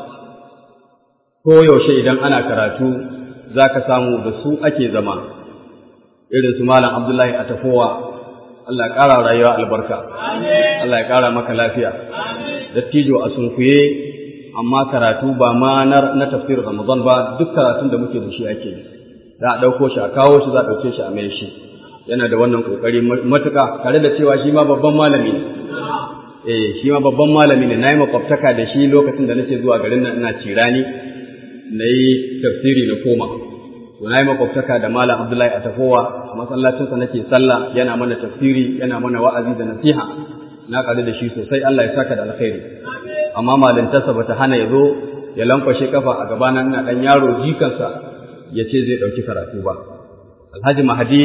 ko yaushe idan ana karatu zaka samu da su ake zama irin su malam Abdullahi Atafowa Allah ya ƙara rayuwa albarka Allah ya ƙara maka lafiya dattijo a sunkuye amma karatu ba ma na tafsir Ramadan ba duk karatun da muke da shi ake yi za a ɗauko shi a kawo shi za a ɗauke shi a mai shi yana da wannan ƙoƙari matuƙa tare da cewa shi ma babban malami ne eh shi ma babban malami ne na yi makwabtaka da shi lokacin da nake zuwa garin nan ina cirani na yi tafsiri na koma to na yi makwabtaka da malam Abdullahi a tafowa a masallacinsa nake sallah yana mana tafsiri yana mana wa'azi da nasiha na ƙari da shi sosai Allah ya saka da alkhairi amma malintarsa bata hana ya zo ya lankwashe kafa a gabana ina ɗan yaro jikansa ya ce zai ɗauki karatu ba alhaji mahadi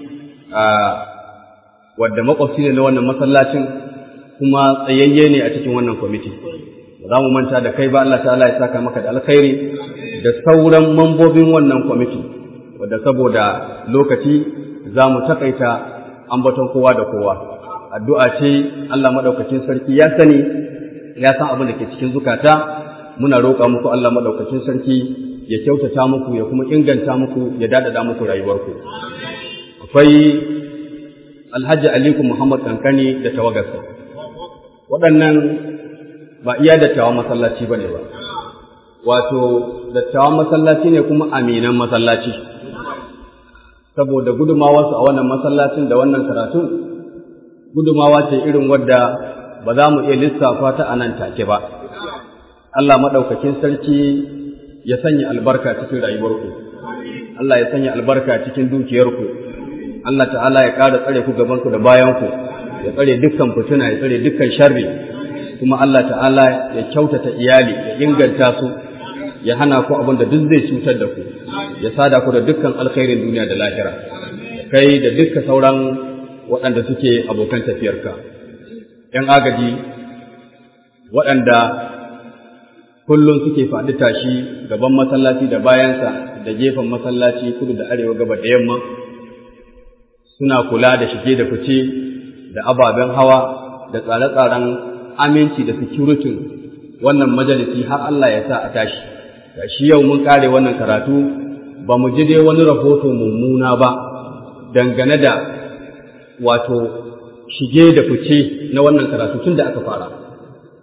wadda makwabci ne na wannan masallacin kuma tsayayye ne a cikin wannan kwamiti ba za mu manta da kai ba Allah ta'ala ya saka maka da alkhairi da sauran mambobin wannan kwamiti wadda saboda lokaci za mu taƙaita ambaton kowa da kowa addu'a ce Allah maɗaukacin sarki ya sani ya san abin da ke cikin zukata muna roƙa muku Allah maɗaukacin sarki ya kyautata muku ya kuma inganta muku ya dadada muku rayuwarku akwai alhaji aliku muhammad kankani da tawagarsa waɗannan ba iya dattawan masallaci ba ne ba wato dattawan masallaci ne kuma aminan masallaci saboda gudumawarsu a wannan masallacin da wannan karatun gudumawa ce irin wadda ba za mu iya lissafa ta a nan take ba Allah maɗaukakin sarki ya sanya albarka cikin rayuwarku Allah ya sanya albarka cikin dukiyarku Allah ta'ala ya ƙara tsare ku gabanku da bayanku ya tsare dukkan fituna ya tsare dukkan sharri kuma Allah ta'ala ya kyautata iyali ya inganta su ya hana ku abin da duk zai cutar da ku ya sada ku da dukkan alkhairin duniya da lahira kai da dukkan sauran waɗanda suke abokan tafiyarka ‘yan agaji waɗanda kullum suke faɗi tashi gaban masallaci da bayansa da gefen masallaci kudu da arewa gaba da yamma suna kula da shige da fice da ababen hawa da tsare-tsaren aminci da security wannan majalisi har Allah ya sa a tashi ga shi yau mun kare wannan karatu ba mu ji dai wani rahoto mummuna ba dangane da wato shige da fice na wannan karatu tun da aka fara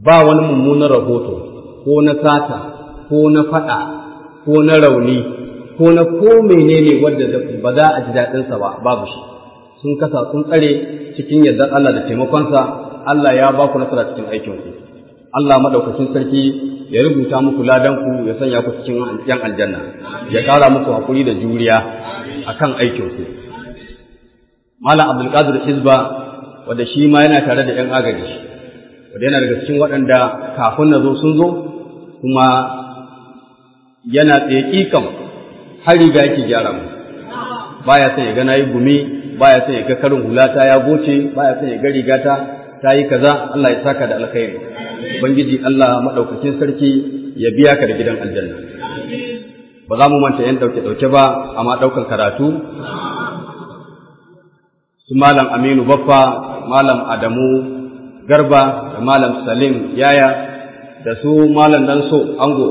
ba wani mummunan rahoto ko na sata ko na faɗa ko na rauni ko na ko menene wanda ba za a ji daɗinsa ba babu shi sun kasa sun tsare cikin yardar Allah da taimakonsa Allah ya ba ku nasara cikin aikinku Allah madaukakin sarki ya rubuta muku ladanku ya sanya ku cikin yan aljanna ya ƙara muku hakuri da juriya akan aikinku Malam Abdul Qadir Hizba wanda shi ma yana tare da yan agaji wanda yana daga cikin waɗanda kafin na zo sun zo kuma yana tsaye kikan har riga yake gyara mu baya son ya ga nayi gumi baya son ya ga karin hulata ya goce baya son ya ga rigata ta yi kaza Allah ya saka da alkhairi ubangiji Allah madaukakin sarki ya biya ka da gidan aljanna ba za mu manta yan dauke dauke ba amma daukan karatu su malam Aminu Baffa malam Adamu Garba da malam Salim Yaya da su malam Danso Ango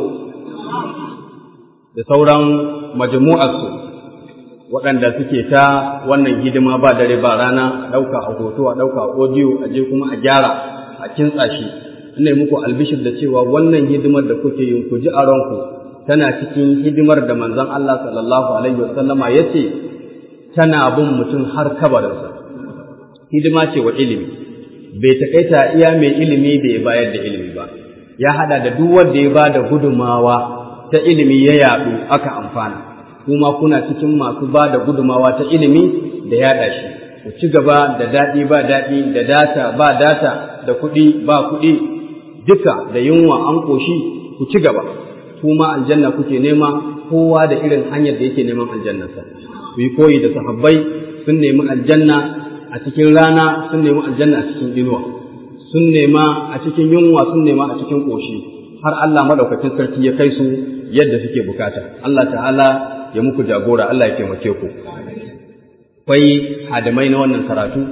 da sauran majmu'arsu waɗanda suke ta wannan hidima ba dare ba rana a ɗauka a hoto a ɗauka a audio a je kuma a gyara a kintsa shi ina muku albishir da cewa wannan hidimar da kuke yin ku ji a ranku tana cikin hidimar da manzon Allah sallallahu alaihi wasallama ya ce tana bin mutum har kabarinsa hidima ce wa ilimi bai takaita iya mai ilimi da ya bayar da ilimi ba ya hada da duk wanda ya ba da gudumawa ta ilimi ya yaɗu aka amfana kuma kuna cikin masu ba da gudumawa ta ilimi da yaɗa shi ku ci gaba da daɗi ba daɗi da data ba data da kuɗi ba kuɗi duka da yunwa an ƙoshi ku ci gaba kuma aljanna kuke nema kowa da irin hanyar da yake neman aljannarsa ku yi koyi da sahabbai sun nemi aljanna a cikin rana sun nemi aljanna a cikin inuwa sun nema a cikin yunwa sun nema a cikin ƙoshi har Allah madaukakin sarki ya kai su yadda suke bukata Allah ta'ala ya muku jagora Allah ya taimake ku akwai hadamai na wannan karatu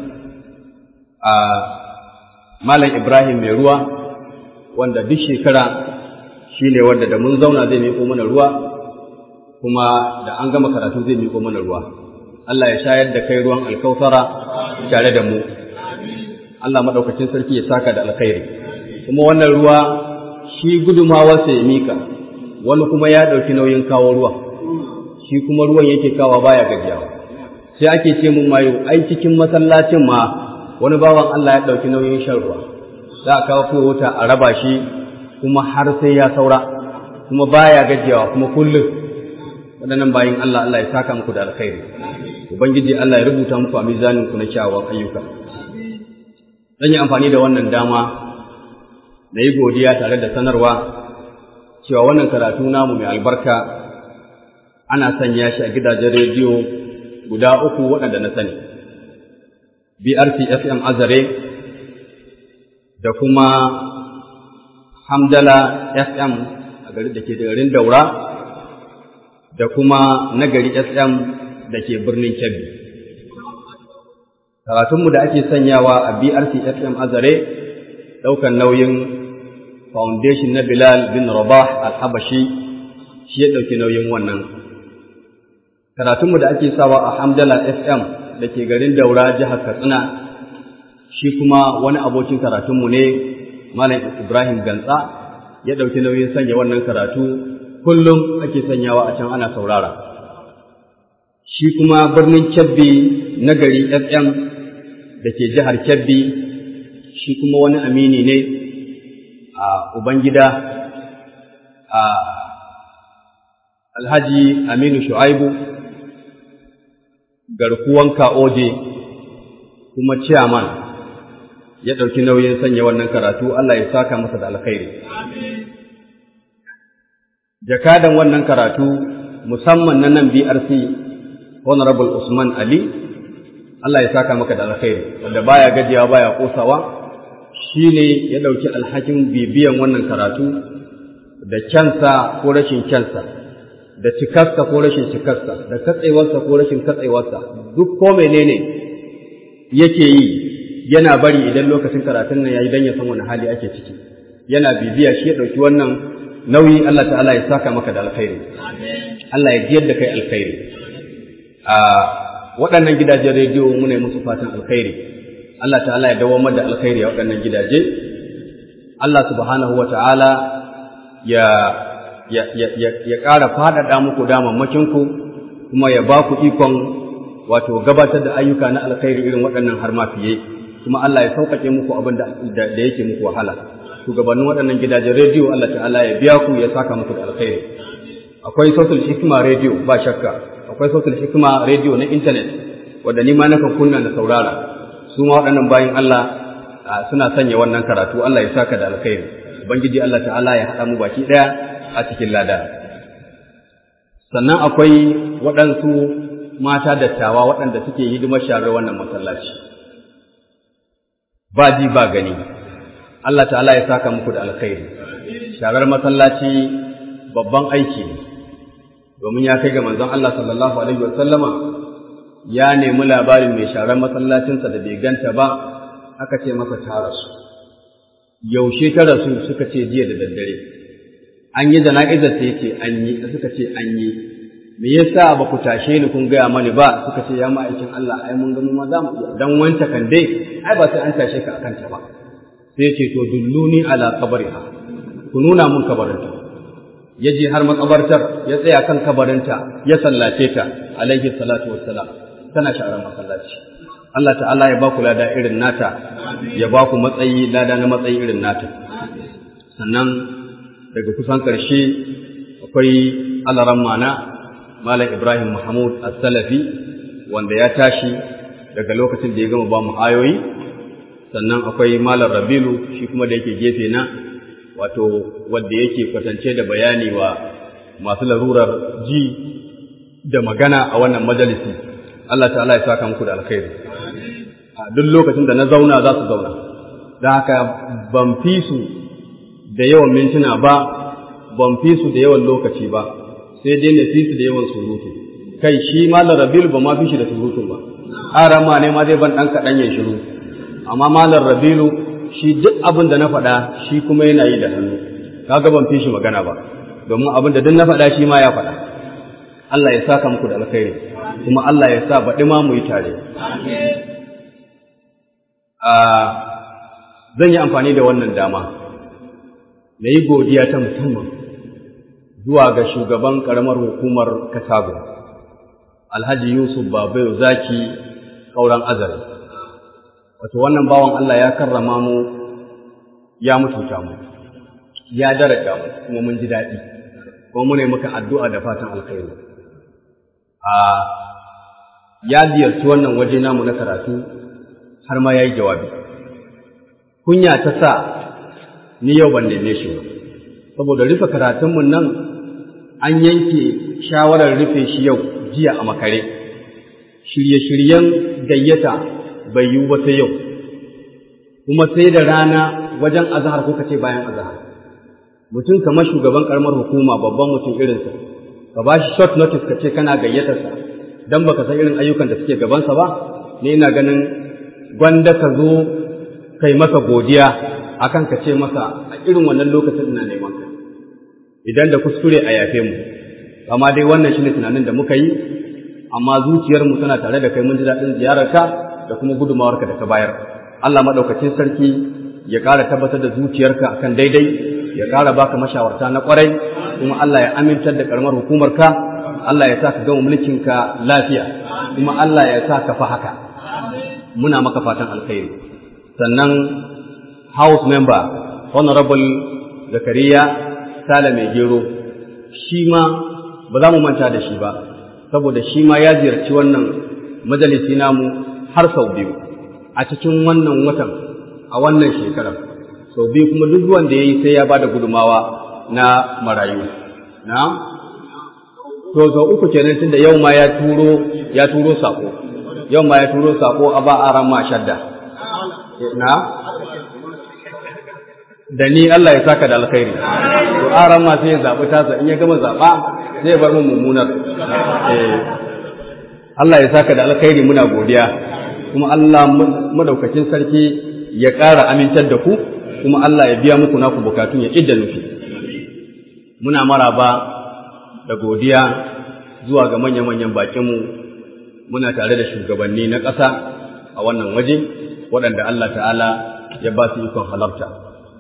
a Malam Ibrahim mai ruwa wanda duk shekara shi ne wanda da mun zauna zai miƙo mana ruwa kuma da an gama karatu zai miƙo mana ruwa Allah ya shayar da kai ruwan alkausara tare da mu Allah maɗaukacin sarki ya saka da alkhairi kuma wannan ruwa shi gudumawarsa ya mika wani kuma ya ɗauki nauyin kawo ruwa shi kuma ruwan yake kawa baya gajiyawa sai ake ce mun mayo ai cikin masallacin ma wani bawan Allah ya ɗauki nauyin shan ruwa za a kawo fiye wuta a raba shi kuma har sai ya saura kuma baya gajiyawa kuma kullum waɗannan bayin Allah Allah ya saka muku da alkhairi ubangiji Allah ya rubuta muku a mizanin ku na kyawawan ayyuka zan yi amfani da wannan dama na yi godiya tare da sanarwa cewa wannan karatu namu mai albarka ana sanya shi a gidajen rediyo guda uku waɗanda na sani BRC FM Azare da kuma Hamdala FM a gari da ke garin Daura da kuma Nagari FM da ke birnin Kebbi. Karatunmu da ake sanyawa a BRC FM Azare ɗaukan nauyin Foundation na Bilal bin Rabah al-Habashi shi ya ɗauki nauyin wannan. Karatunmu da ake sawa a Hamdala FM da ke garin Daura jihar Katsina shi kuma wani abokin karatunmu ne Malam Ibrahim Gantsa ya ɗauki nauyin sanya wannan karatu kullum ake sanyawa a can ana saurara. Shi kuma birnin Kebbi na gari FM da ke jihar Kebbi shi kuma wani amini ne a Ubangida a Alhaji Aminu Shu'aibu garkuwan Ka'oje kuma ciyaman ya ɗauki nauyin sanya wannan karatu Allah ya saka masa da alkhairi. Jakadan wannan karatu musamman na nan BRC Honorable Usman Ali Allah ya saka maka da alkhairi wanda baya gajiyawa baya kosawa shine ya ɗauki alhakin bibiyan wannan karatu da kyansa ko rashin kyansa da cikarsa ko rashin cikarsa da katsewarsa ko rashin katsewarsa duk ko menene yake yi yana bari idan lokacin karatun nan yayi dan ya san wani hali ake ciki yana bibiya shi ya dauki wannan nauyi Allah ta'ala ya saka maka da alkhairi Allah ya jiyar da kai alkhairi a waɗannan gidajen rediyo muna yi musu fatan alkhairi Allah ta'ala ya dawamar da alkhairi a waɗannan gidaje Allah subhanahu wa ta'ala ya ya ya ya ƙara faɗaɗa muku damammacinku kuma ya ba ku ikon wato gabatar da ayyuka na alkhairi irin waɗannan har ma fiye kuma Allah ya sauƙaƙe muku abin da da yake muku wahala shugabannin waɗannan gidajen rediyo Allah ta'ala ya biya ku ya saka muku da alkhairi akwai sautul hikima rediyo ba shakka akwai sautul hikima rediyo na intanet wanda ni ma nakan kunna da saurara su ma waɗannan bayan Allah suna sanya wannan karatu Allah ya saka da alkhairi ubangiji Allah ta'ala ya haɗa mu baki ɗaya a cikin lada sannan akwai waɗansu mata dattawa waɗanda suke hidimar sharar wannan masallaci ba ji ba gani Allah ta'ala ya saka muku da alkhairi sharar masallaci babban aiki ne domin ya kai ga manzon Allah sallallahu alaihi wasallama ya nemi labarin mai sharar masallacinsa da bai ganta ba aka ce masa ta rasu yaushe ta rasu suka ce jiya da daddare an yi jana'izar ta yace an yi suka ce an yi me yasa ba ku tashe ni kun gaya mani ba suka ce ya ma'aikin Allah ai mun ga mu ma za mu iya dan wanta kan dai ai ba sai an tashe ka akan ta ba sai ya ce to dulluni ala qabriha ku nuna mun kabarinta ya je har makabartar ya tsaya kan kabarinta ya sallace ta alaihi salatu wassalam tana sharar masallaci Allah ta'ala ya ba ku lada irin nata ya ba ku matsayi lada na matsayi irin nata sannan daga kusan ƙarshe akwai alaran mana Malam Ibrahim Mahmud As-Salafi wanda ya tashi daga lokacin da ya gama ba mu ayoyi sannan akwai Malam Rabilu shi kuma da yake gefe na wato wanda yake kwatance da bayani wa masu larurar ji da magana a wannan majalisi Allah ta'ala ya saka muku da alkhairi a duk lokacin da na zauna za su zauna don haka ban fi su da yawan mintuna ba ban fi su da yawan lokaci ba sai dai na fi su da yawan surutu kai shi malar rabilu ba ma fi shi da surutun ba arama ne ma zai ban ɗan kaɗan ya shiru amma malar rabilu shi duk abin da na faɗa shi kuma yana yi da hannu kaga ban fi shi magana ba domin abin da duk na faɗa shi ma ya faɗa Allah ya saka muku da alkhairi kuma Allah ya sa baɗi ma mu yi tare zan yi amfani da wannan dama na yi godiya ta musamman zuwa ga shugaban ƙaramar hukumar Katago, Alhaji Yusuf Babayo Zaki ƙauren azare. Wato wannan bawan Allah ya karrama mu ya mutunta mu, ya daraja mu kuma mun ji daɗi, kuma muna maka addu'a da fatan alkhairu. A ya ziyarci wannan waje namu na karatu har ma ya yi jawabi. Kunya ta sa ni yau ban neme shi ba saboda rufe karatunmu nan an yanke shawarar rufe shi yau jiya a makare shirye-shiryen gayyata bai yiwu ba sai yau kuma sai da rana wajen azahar ko kace bayan azahar mutum kamar shugaban karamar hukuma babban mutum irinsa ka ba shi short notice ka ce kana gayyatarsa dan baka san irin ayyukan da suke gabansa ba ni ina ganin gwanda ka zo kai masa godiya akan ka ce masa a irin wannan lokacin ina neman ka idan da kuskure a yafe mu amma dai wannan shine tunanin da muka yi amma zuciyar mu tana tare da kai mun ji daɗin ziyararka da kuma gudumawarka da ka bayar Allah madaukakin sarki ya ƙara tabbatar da zuciyarka akan daidai ya ƙara baka mashawarta na ƙwarai kuma Allah ya amintar da karamar hukumarka Allah ya sa ka gama mulkinka lafiya kuma Allah ya sa ka fa haka muna maka fatan alkhairi sannan house member honorable zakariya sale mai gero shi ma ba za mu manta da shi ba saboda shi ma ya ziyarci wannan majalisi namu har sau biyu a cikin wannan watan a wannan shekarar sau biyu kuma duk wanda ya yi sai ya ba da gudumawa na marayu na to sau uku kenan tunda yau ma ya turo ya turo sako yau ma ya turo sako a ba aran ma shadda na da ni Allah ya saka da alkhairi to aran ma sai ya zabi tasa in ya gama zaba sai ya bar mu mummunar eh Allah ya saka da alkhairi muna godiya kuma Allah madaukakin sarki ya ƙara amintar da ku kuma Allah ya biya muku naku bukatun ya idda nufi muna maraba da godiya zuwa ga manya-manyan bakinmu muna tare da shugabanni na ƙasa a wannan waje waɗanda Allah ta'ala ya ba su ikon halarta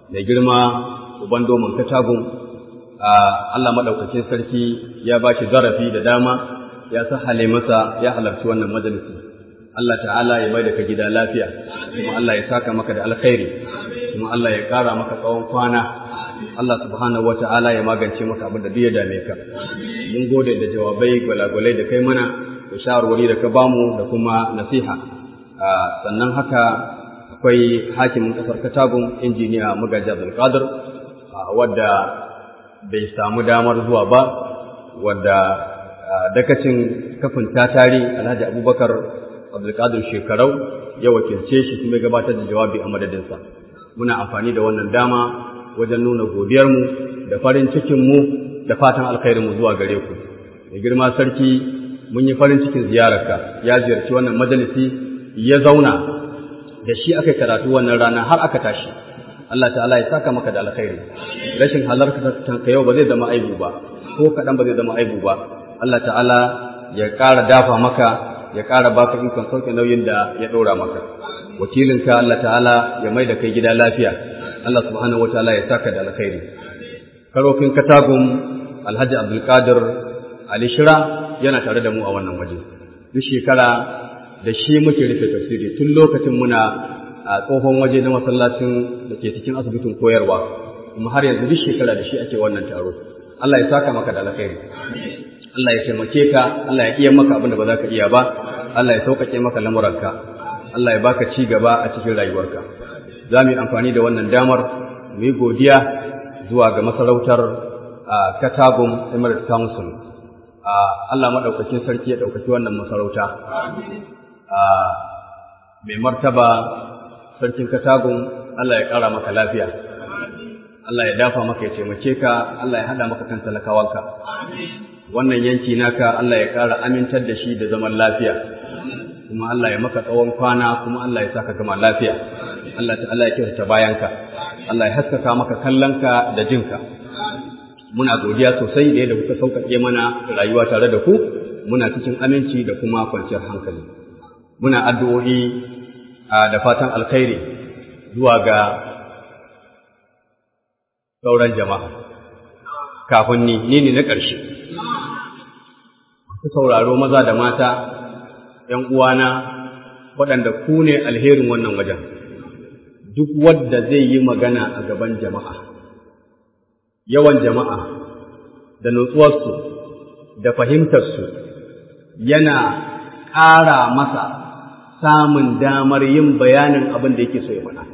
mai girma uban domin katagun Allah maɗaukakin sarki ya ba shi zarafi da dama ya sahale masa ya halarci wannan majalisi Allah ta'ala ya mai da ka gida lafiya kuma Allah ya saka maka da alkhairi kuma Allah ya ƙara maka tsawon kwana Allah subhanahu wa ta'ala ya magance maka abin da duk ya dame ka mun gode da jawabai gwalagwalai da kai mana da shawarwari da ka bamu da kuma nasiha sannan haka akwai hakimin kasar katagun injiniya magaji abdulkadir wadda bai samu damar zuwa ba wadda dakacin kafin tatari alhaji abubakar abdulkadir shekarau ya wakilce shi kuma gabatar da jawabi a madadinsa muna amfani da wannan dama wajen nuna godiyarmu da farin cikinmu da fatan alkhairinmu zuwa gare ku da girma sarki mun yi farin cikin ziyararka ya ziyarci wannan majalisi ya zauna da shi aka karatu wannan rana har aka tashi Allah ta'ala ya saka maka da alkhairi rashin halarta ka yau ba zai zama aibu ba ko kaɗan ba zai zama aibu ba Allah ta'ala ya ƙara dafa maka ya ƙara baka ikon sauke nauyin da ya ɗora maka wakilinka Allah ta'ala ya mai da kai gida lafiya Allah subhanahu wataala ya saka da alkhairi karokin katagun Alhaji Abdulkadir Ali Shira yana tare da mu a wannan waje duk shekara da shi muke rufe tafsiri tun lokacin muna a tsohon waje na masallacin da ke cikin asibitin koyarwa kuma har yanzu duk shekara da shi ake wannan taro Allah ya saka maka da alkhairi Allah ya taimake ka Allah ya iya maka abin da ba za ka iya ba Allah ya sauƙaƙe maka lamuranka Allah ya baka ci gaba a cikin rayuwarka za mu yi amfani da wannan damar mu yi godiya zuwa ga masarautar Katagun Emirate Council Allah maɗaukakin sarki ya ɗaukaki wannan masarauta mai martaba sarkin katagun Allah ya ƙara maka lafiya Allah ya dafa maka ya taimake ka Allah ya haɗa maka kan talakawanka wannan yanki naka Allah ya ƙara amintar da shi da zaman lafiya kuma Allah ya maka tsawon kwana kuma Allah ya saka gama lafiya Allah ta'ala ya kyautata bayanka Allah ya haskaka maka kallonka da jinka muna godiya sosai da yadda kuka sauƙaƙe mana rayuwa tare da ku muna cikin aminci da kuma kwanciyar hankali muna addu'o'i da fatan alkhairi zuwa ga sauran jama'a kafin ni ni ne na ƙarshe ku sauraro maza da mata ‘yan uwana waɗanda ku ne alherin wannan wajen duk wadda zai yi magana a gaban jama'a yawan jama'a da nutsuwarsu da fahimtarsu yana ƙara masa samun damar yin bayanin abin da yake so ya faɗa.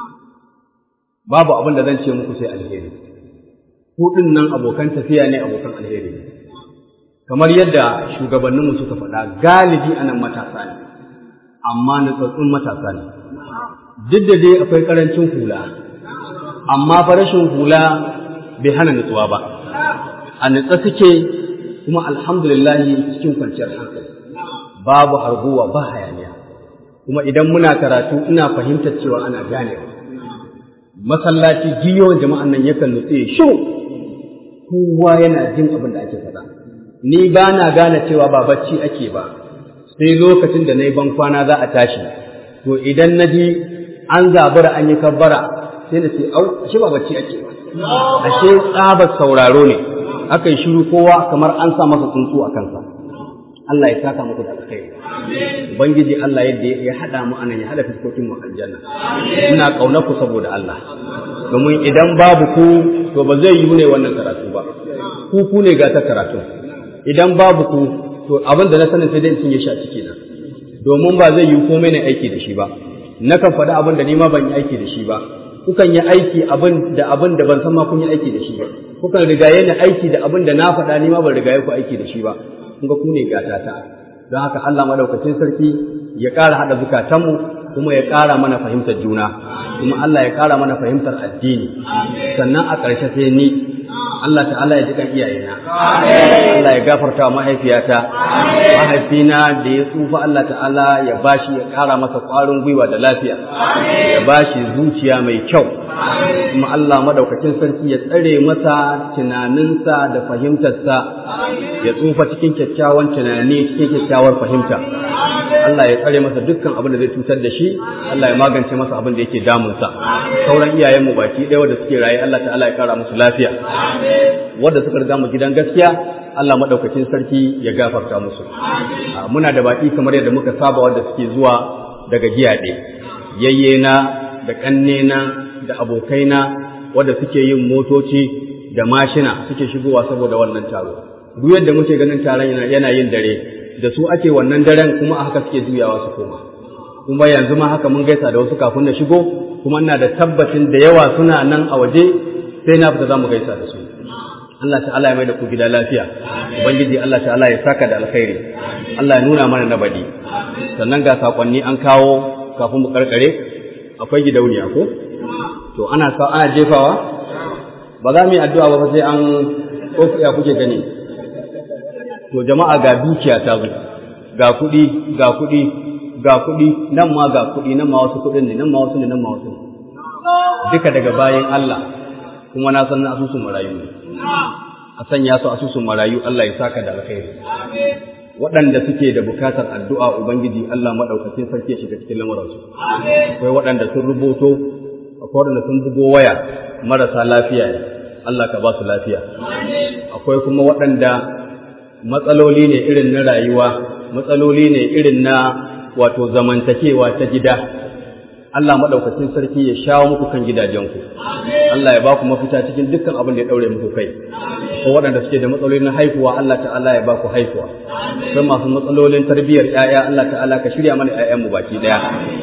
Babu abin da zan ce muku sai alheri. Kuɗin nan abokan tafiya ne abokan alheri ne. Kamar yadda shugabanninmu suka faɗa galibi anan matasa ne, amma nutsatsun matasa ne. Duk da dai akwai ƙarancin hula, amma fa rashin hula bai hana nutsuwa ba. A nutsa suke kuma alhamdulillahi cikin kwanciyar hankali. Babu harguwa ba hayaniya. kuma idan muna karatu ina fahimtar cewa ana ganewa masallaci jiyon jama'an nan yakan nutse shiru kowa yana jin abin da ake faɗa ni ba na gane cewa ba bacci ake ba sai lokacin da na yi ban kwana za a tashi to idan na ji an zabura an yi kabbara sai na ce au ashe ba bacci ake ba ashe tsabar sauraro ne aka yi shiru kowa kamar an sa masa tsuntsu a kansa Allah ya saka muku da alkhairi ubangiji Allah yadda ya hada mu anan ya hada fiskokin mu aljanna ina kaunar ku saboda Allah domin idan babu ku to ba zai yi ne wannan karatu ba ku ku ne ga ta karatu idan babu ku to abin da na sanin sai dai in ya sha ciki na domin ba zai yi komai ne aiki da shi ba nakan faɗi abin da ni ma ban yi aiki da shi ba kukan yi aiki abin da abin da ban san ma kun yi aiki da shi ba kukan rigaye ni aiki da abin da na faɗa ni ma ban rigaye ku aiki da shi ba kun ga ku ne gata ta don haka Allah madaukakin sarki ya ƙara haɗa zukatanmu kuma ya ƙara mana fahimtar juna kuma Allah ya ƙara mana fahimtar addini sannan a ƙarshe sai ni Allah ta'ala ya ji kan iyayena Allah ya gafarta mahaifiyata mahaifina da ya tsufa Allah ta'ala ya bashi ya ƙara masa ƙwarin gwiwa da lafiya ya bashi zuciya mai kyau kuma Allah madaukakin sarki ya tsare masa tunaninsa da fahimtarsa ya tsufa cikin kyakkyawan tunani cikin kyakkyawar fahimta Allah ya tsare masa dukkan abin da zai cutar da shi Allah ya magance masa abin da yake damunsa sauran iyayenmu baki ɗaya wanda suke raye Allah ta'ala ya kara musu lafiya wanda suka riga mu gidan gaskiya Allah madaukakin sarki ya gafarta musu muna da baki kamar yadda muka saba wanda suke zuwa daga giyaɗe yayyena da ƙannena da abokaina wanda suke yin motoci da mashina suke shigowa saboda wannan taro duk yadda muke ganin taron yana yin dare da su ake wannan daren kuma a haka suke juyawa su koma kuma yanzu ma haka mun gaisa da wasu kafin na shigo kuma ina da tabbacin da yawa suna nan a waje sai na fita za mu gaisa da su Allah ta'ala ya mai da ku gida lafiya ubangiji Allah ta'ala ya saka da alkhairi Allah ya nuna mana na badi sannan ga sakonni an kawo kafin mu karkare akwai gidauniya ko to ana sa ana jefawa ba za mu yi addu'a ba sai an ko ya kuke gani to jama'a ga dukiya ta zo ga kuɗi ga kuɗi ga kuɗi nan ma ga kuɗi nan ma wasu kuɗin ne nan ma wasu ne nan ma wasu ne duka daga bayan Allah kuma na san na asusun marayu ne a sanya su asusun marayu Allah ya saka da alkhairi waɗanda suke da bukatar addu'a ubangiji Allah madaukakin sarki ya shiga cikin lamuransu akwai waɗanda sun rubuto akwai waɗanda sun bugo waya marasa lafiya ne Allah ka ba su lafiya akwai kuma waɗanda matsaloli ne irin na rayuwa matsaloli ne irin na wato zamantakewa ta gida Allah maɗaukacin sarki ya shawo muku kan gidajenku Allah ya ba ku mafita cikin dukkan abin da ya ɗaure muku kai ko waɗanda suke da matsaloli na haihuwa Allah ta'ala ya ba ku haihuwa sai masu matsalolin tarbiyyar 'ya'ya Allah ta'ala ka shirya mana 'ya'yanmu baki ɗaya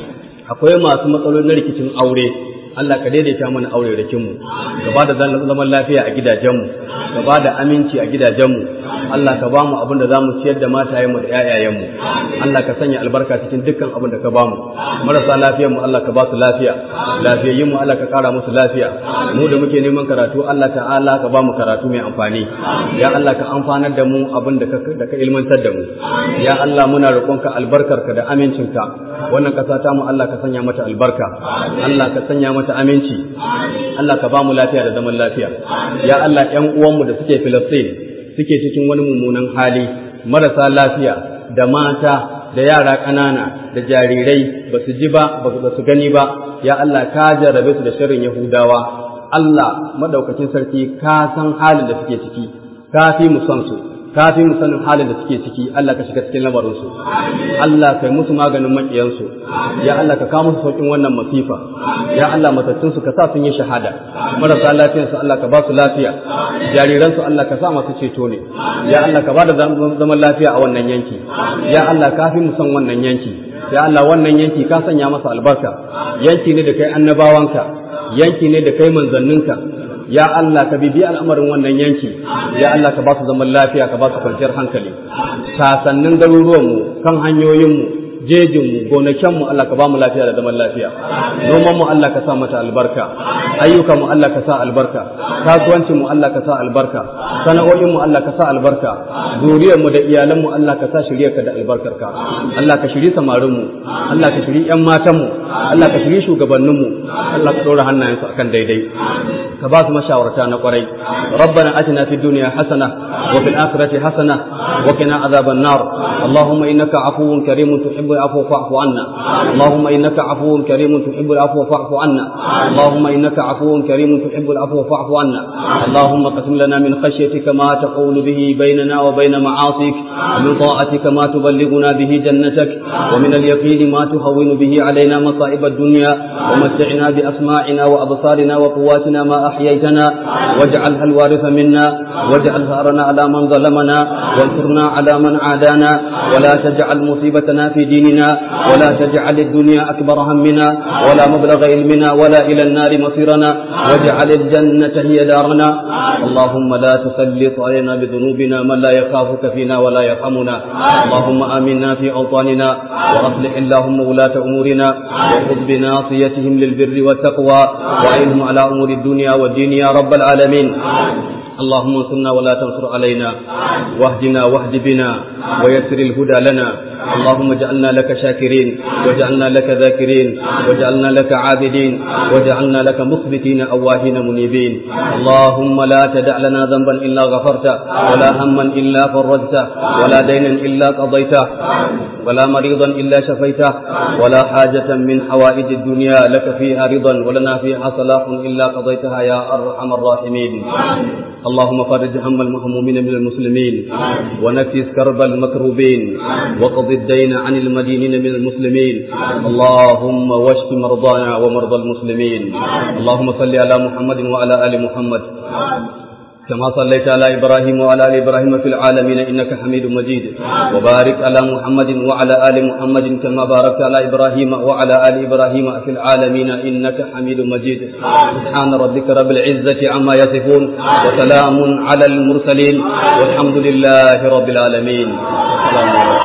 akwai masu matsalolin na rikicin aure Allah ka daidaita mana aure rikinmu ka ba da zaman lafiya a gidajenmu ka ba da aminci a gidajenmu Allah ka ba mu abin da za mu ciyar da matayenmu da ‘ya'yayenmu Allah ka sanya albarka cikin dukkan abin da ka ba mu marasa lafiyarmu Allah ka ba su lafiya lafiyayyinmu Allah ka kara musu lafiya mu da muke neman karatu Allah ta'ala ka ba mu karatu mai amfani ya Allah ka amfanar da mu abin da ka ilmantar da mu ya Allah muna roƙonka albarkarka da amincinka wannan ƙasa ta mu Allah ka sanya mata albarka Allah ka sanya mata aminci Allah ka ba mu lafiya da zaman lafiya ya Allah ƴan uwanmu da suke Filistin suke cikin wani mummunan hali marasa lafiya da mata da yara ƙanana da jarirai ba su ji ba ba su gani ba ya Allah ka jarrabe su da shirin Yahudawa Allah madaukakin sarki ka san halin da suke ciki ka fi mu san su ka fi mu sanin halin da suke ciki Allah ka shiga cikin lamarinsu Allah kai musu maganin maƙiyansu ya Allah ka kawo musu sauƙin wannan masifa ya Allah matattun su ka sa sun yi shahada marasa lafiyansu Allah ka ba su lafiya jariransu Allah ka sa masu ceto ne ya Allah ka ba da zaman lafiya a wannan yanki ya Allah ka fi mu san wannan yanki ya Allah wannan yanki ka sanya masa albarka yanki ne da kai annabawanka yanki ne da kai manzanninka ya Allah ka bibi al'amarin wannan yanki ya Allah ka ba su zaman lafiya ka ba su kwanciyar hankali sasannin garuruwanmu kan hanyoyinmu jejinmu gonakinmu Allah ka ba mu lafiya da zaman lafiya nomanmu Allah ka sa mata albarka ayyukanmu Allah ka sa albarka kasuwancinmu Allah ka sa albarka sana'o'inmu Allah ka sa albarka zuriyarmu da iyalanmu Allah ka sa shiryarka da albarkarka Allah ka shiri samarinmu Allah ka shiri ƴan matanmu Allah ka shiri shugabanninmu Allah ka ɗora hannayensu akan daidai ka ba su mashawarta na kwarai rabbana atina fid dunya hasana wa fil akhirati hasana wa qina adhaban nar allahumma innaka afuwun karimun tuhibbul afwa fa'fu anna allahumma innaka afuwun karimun tuhibbul afwa fa'fu anna allahumma innaka afuwun karimun tuhibbul afwa fa'fu anna allahumma qasim lana min khashyatika ma taqulu bihi bainana wa bain ma'asik min ta'atika ma tuballighuna bihi jannatak wa min al-yaqini ma tuhawwinu bihi alaina masa'ib ad-dunya wa mat'ina bi asma'ina wa absarina wa quwwatina ma أحييتنا واجعلها الوارث منا واجعل ثأرنا على من ظلمنا وانصرنا على من عادانا ولا تجعل مصيبتنا في ديننا ولا تجعل الدنيا أكبر همنا ولا مبلغ علمنا ولا إلى النار مصيرنا واجعل الجنة هي دارنا اللهم لا تسلط علينا بذنوبنا من لا يخافك فينا ولا يرحمنا اللهم آمنا في أوطاننا وأصلح اللهم ولاة أمورنا وخذ بناصيتهم للبر والتقوى وعينهم على أمور الدنيا والدين يا رب العالمين اللهم انصرنا ولا تنصر علينا واهدنا واهد بنا ويسر الهدى لنا اللهم اجعلنا لك شاكرين واجعلنا لك ذاكرين واجعلنا لك عابدين واجعلنا لك مخبتين أواهين منيبين اللهم لا تدع لنا ذنبا إلا غفرته ولا هما إلا فرجته ولا دينا إلا قضيته ولا مريضا إلا شفيته ولا حاجة من حوائج الدنيا لك فيها رضا ولنا فيها صلاح إلا قضيتها يا أرحم الراحمين اللهم فرج هم المهمومين من المسلمين ونفس كرب المكروبين وقض الدين عن المدينين من المسلمين اللهم واشف مرضانا ومرضى المسلمين اللهم صل على محمد وعلى آل محمد كما صليت على إبراهيم وعلى آل إبراهيم في العالمين إنك حميد مجيد وبارك على محمد وعلى آل محمد كما باركت على إبراهيم وعلى آل إبراهيم في العالمين إنك حميد مجيد سبحان ربك رب العزة عما يصفون وسلام على المرسلين والحمد لله رب العالمين السلام عليكم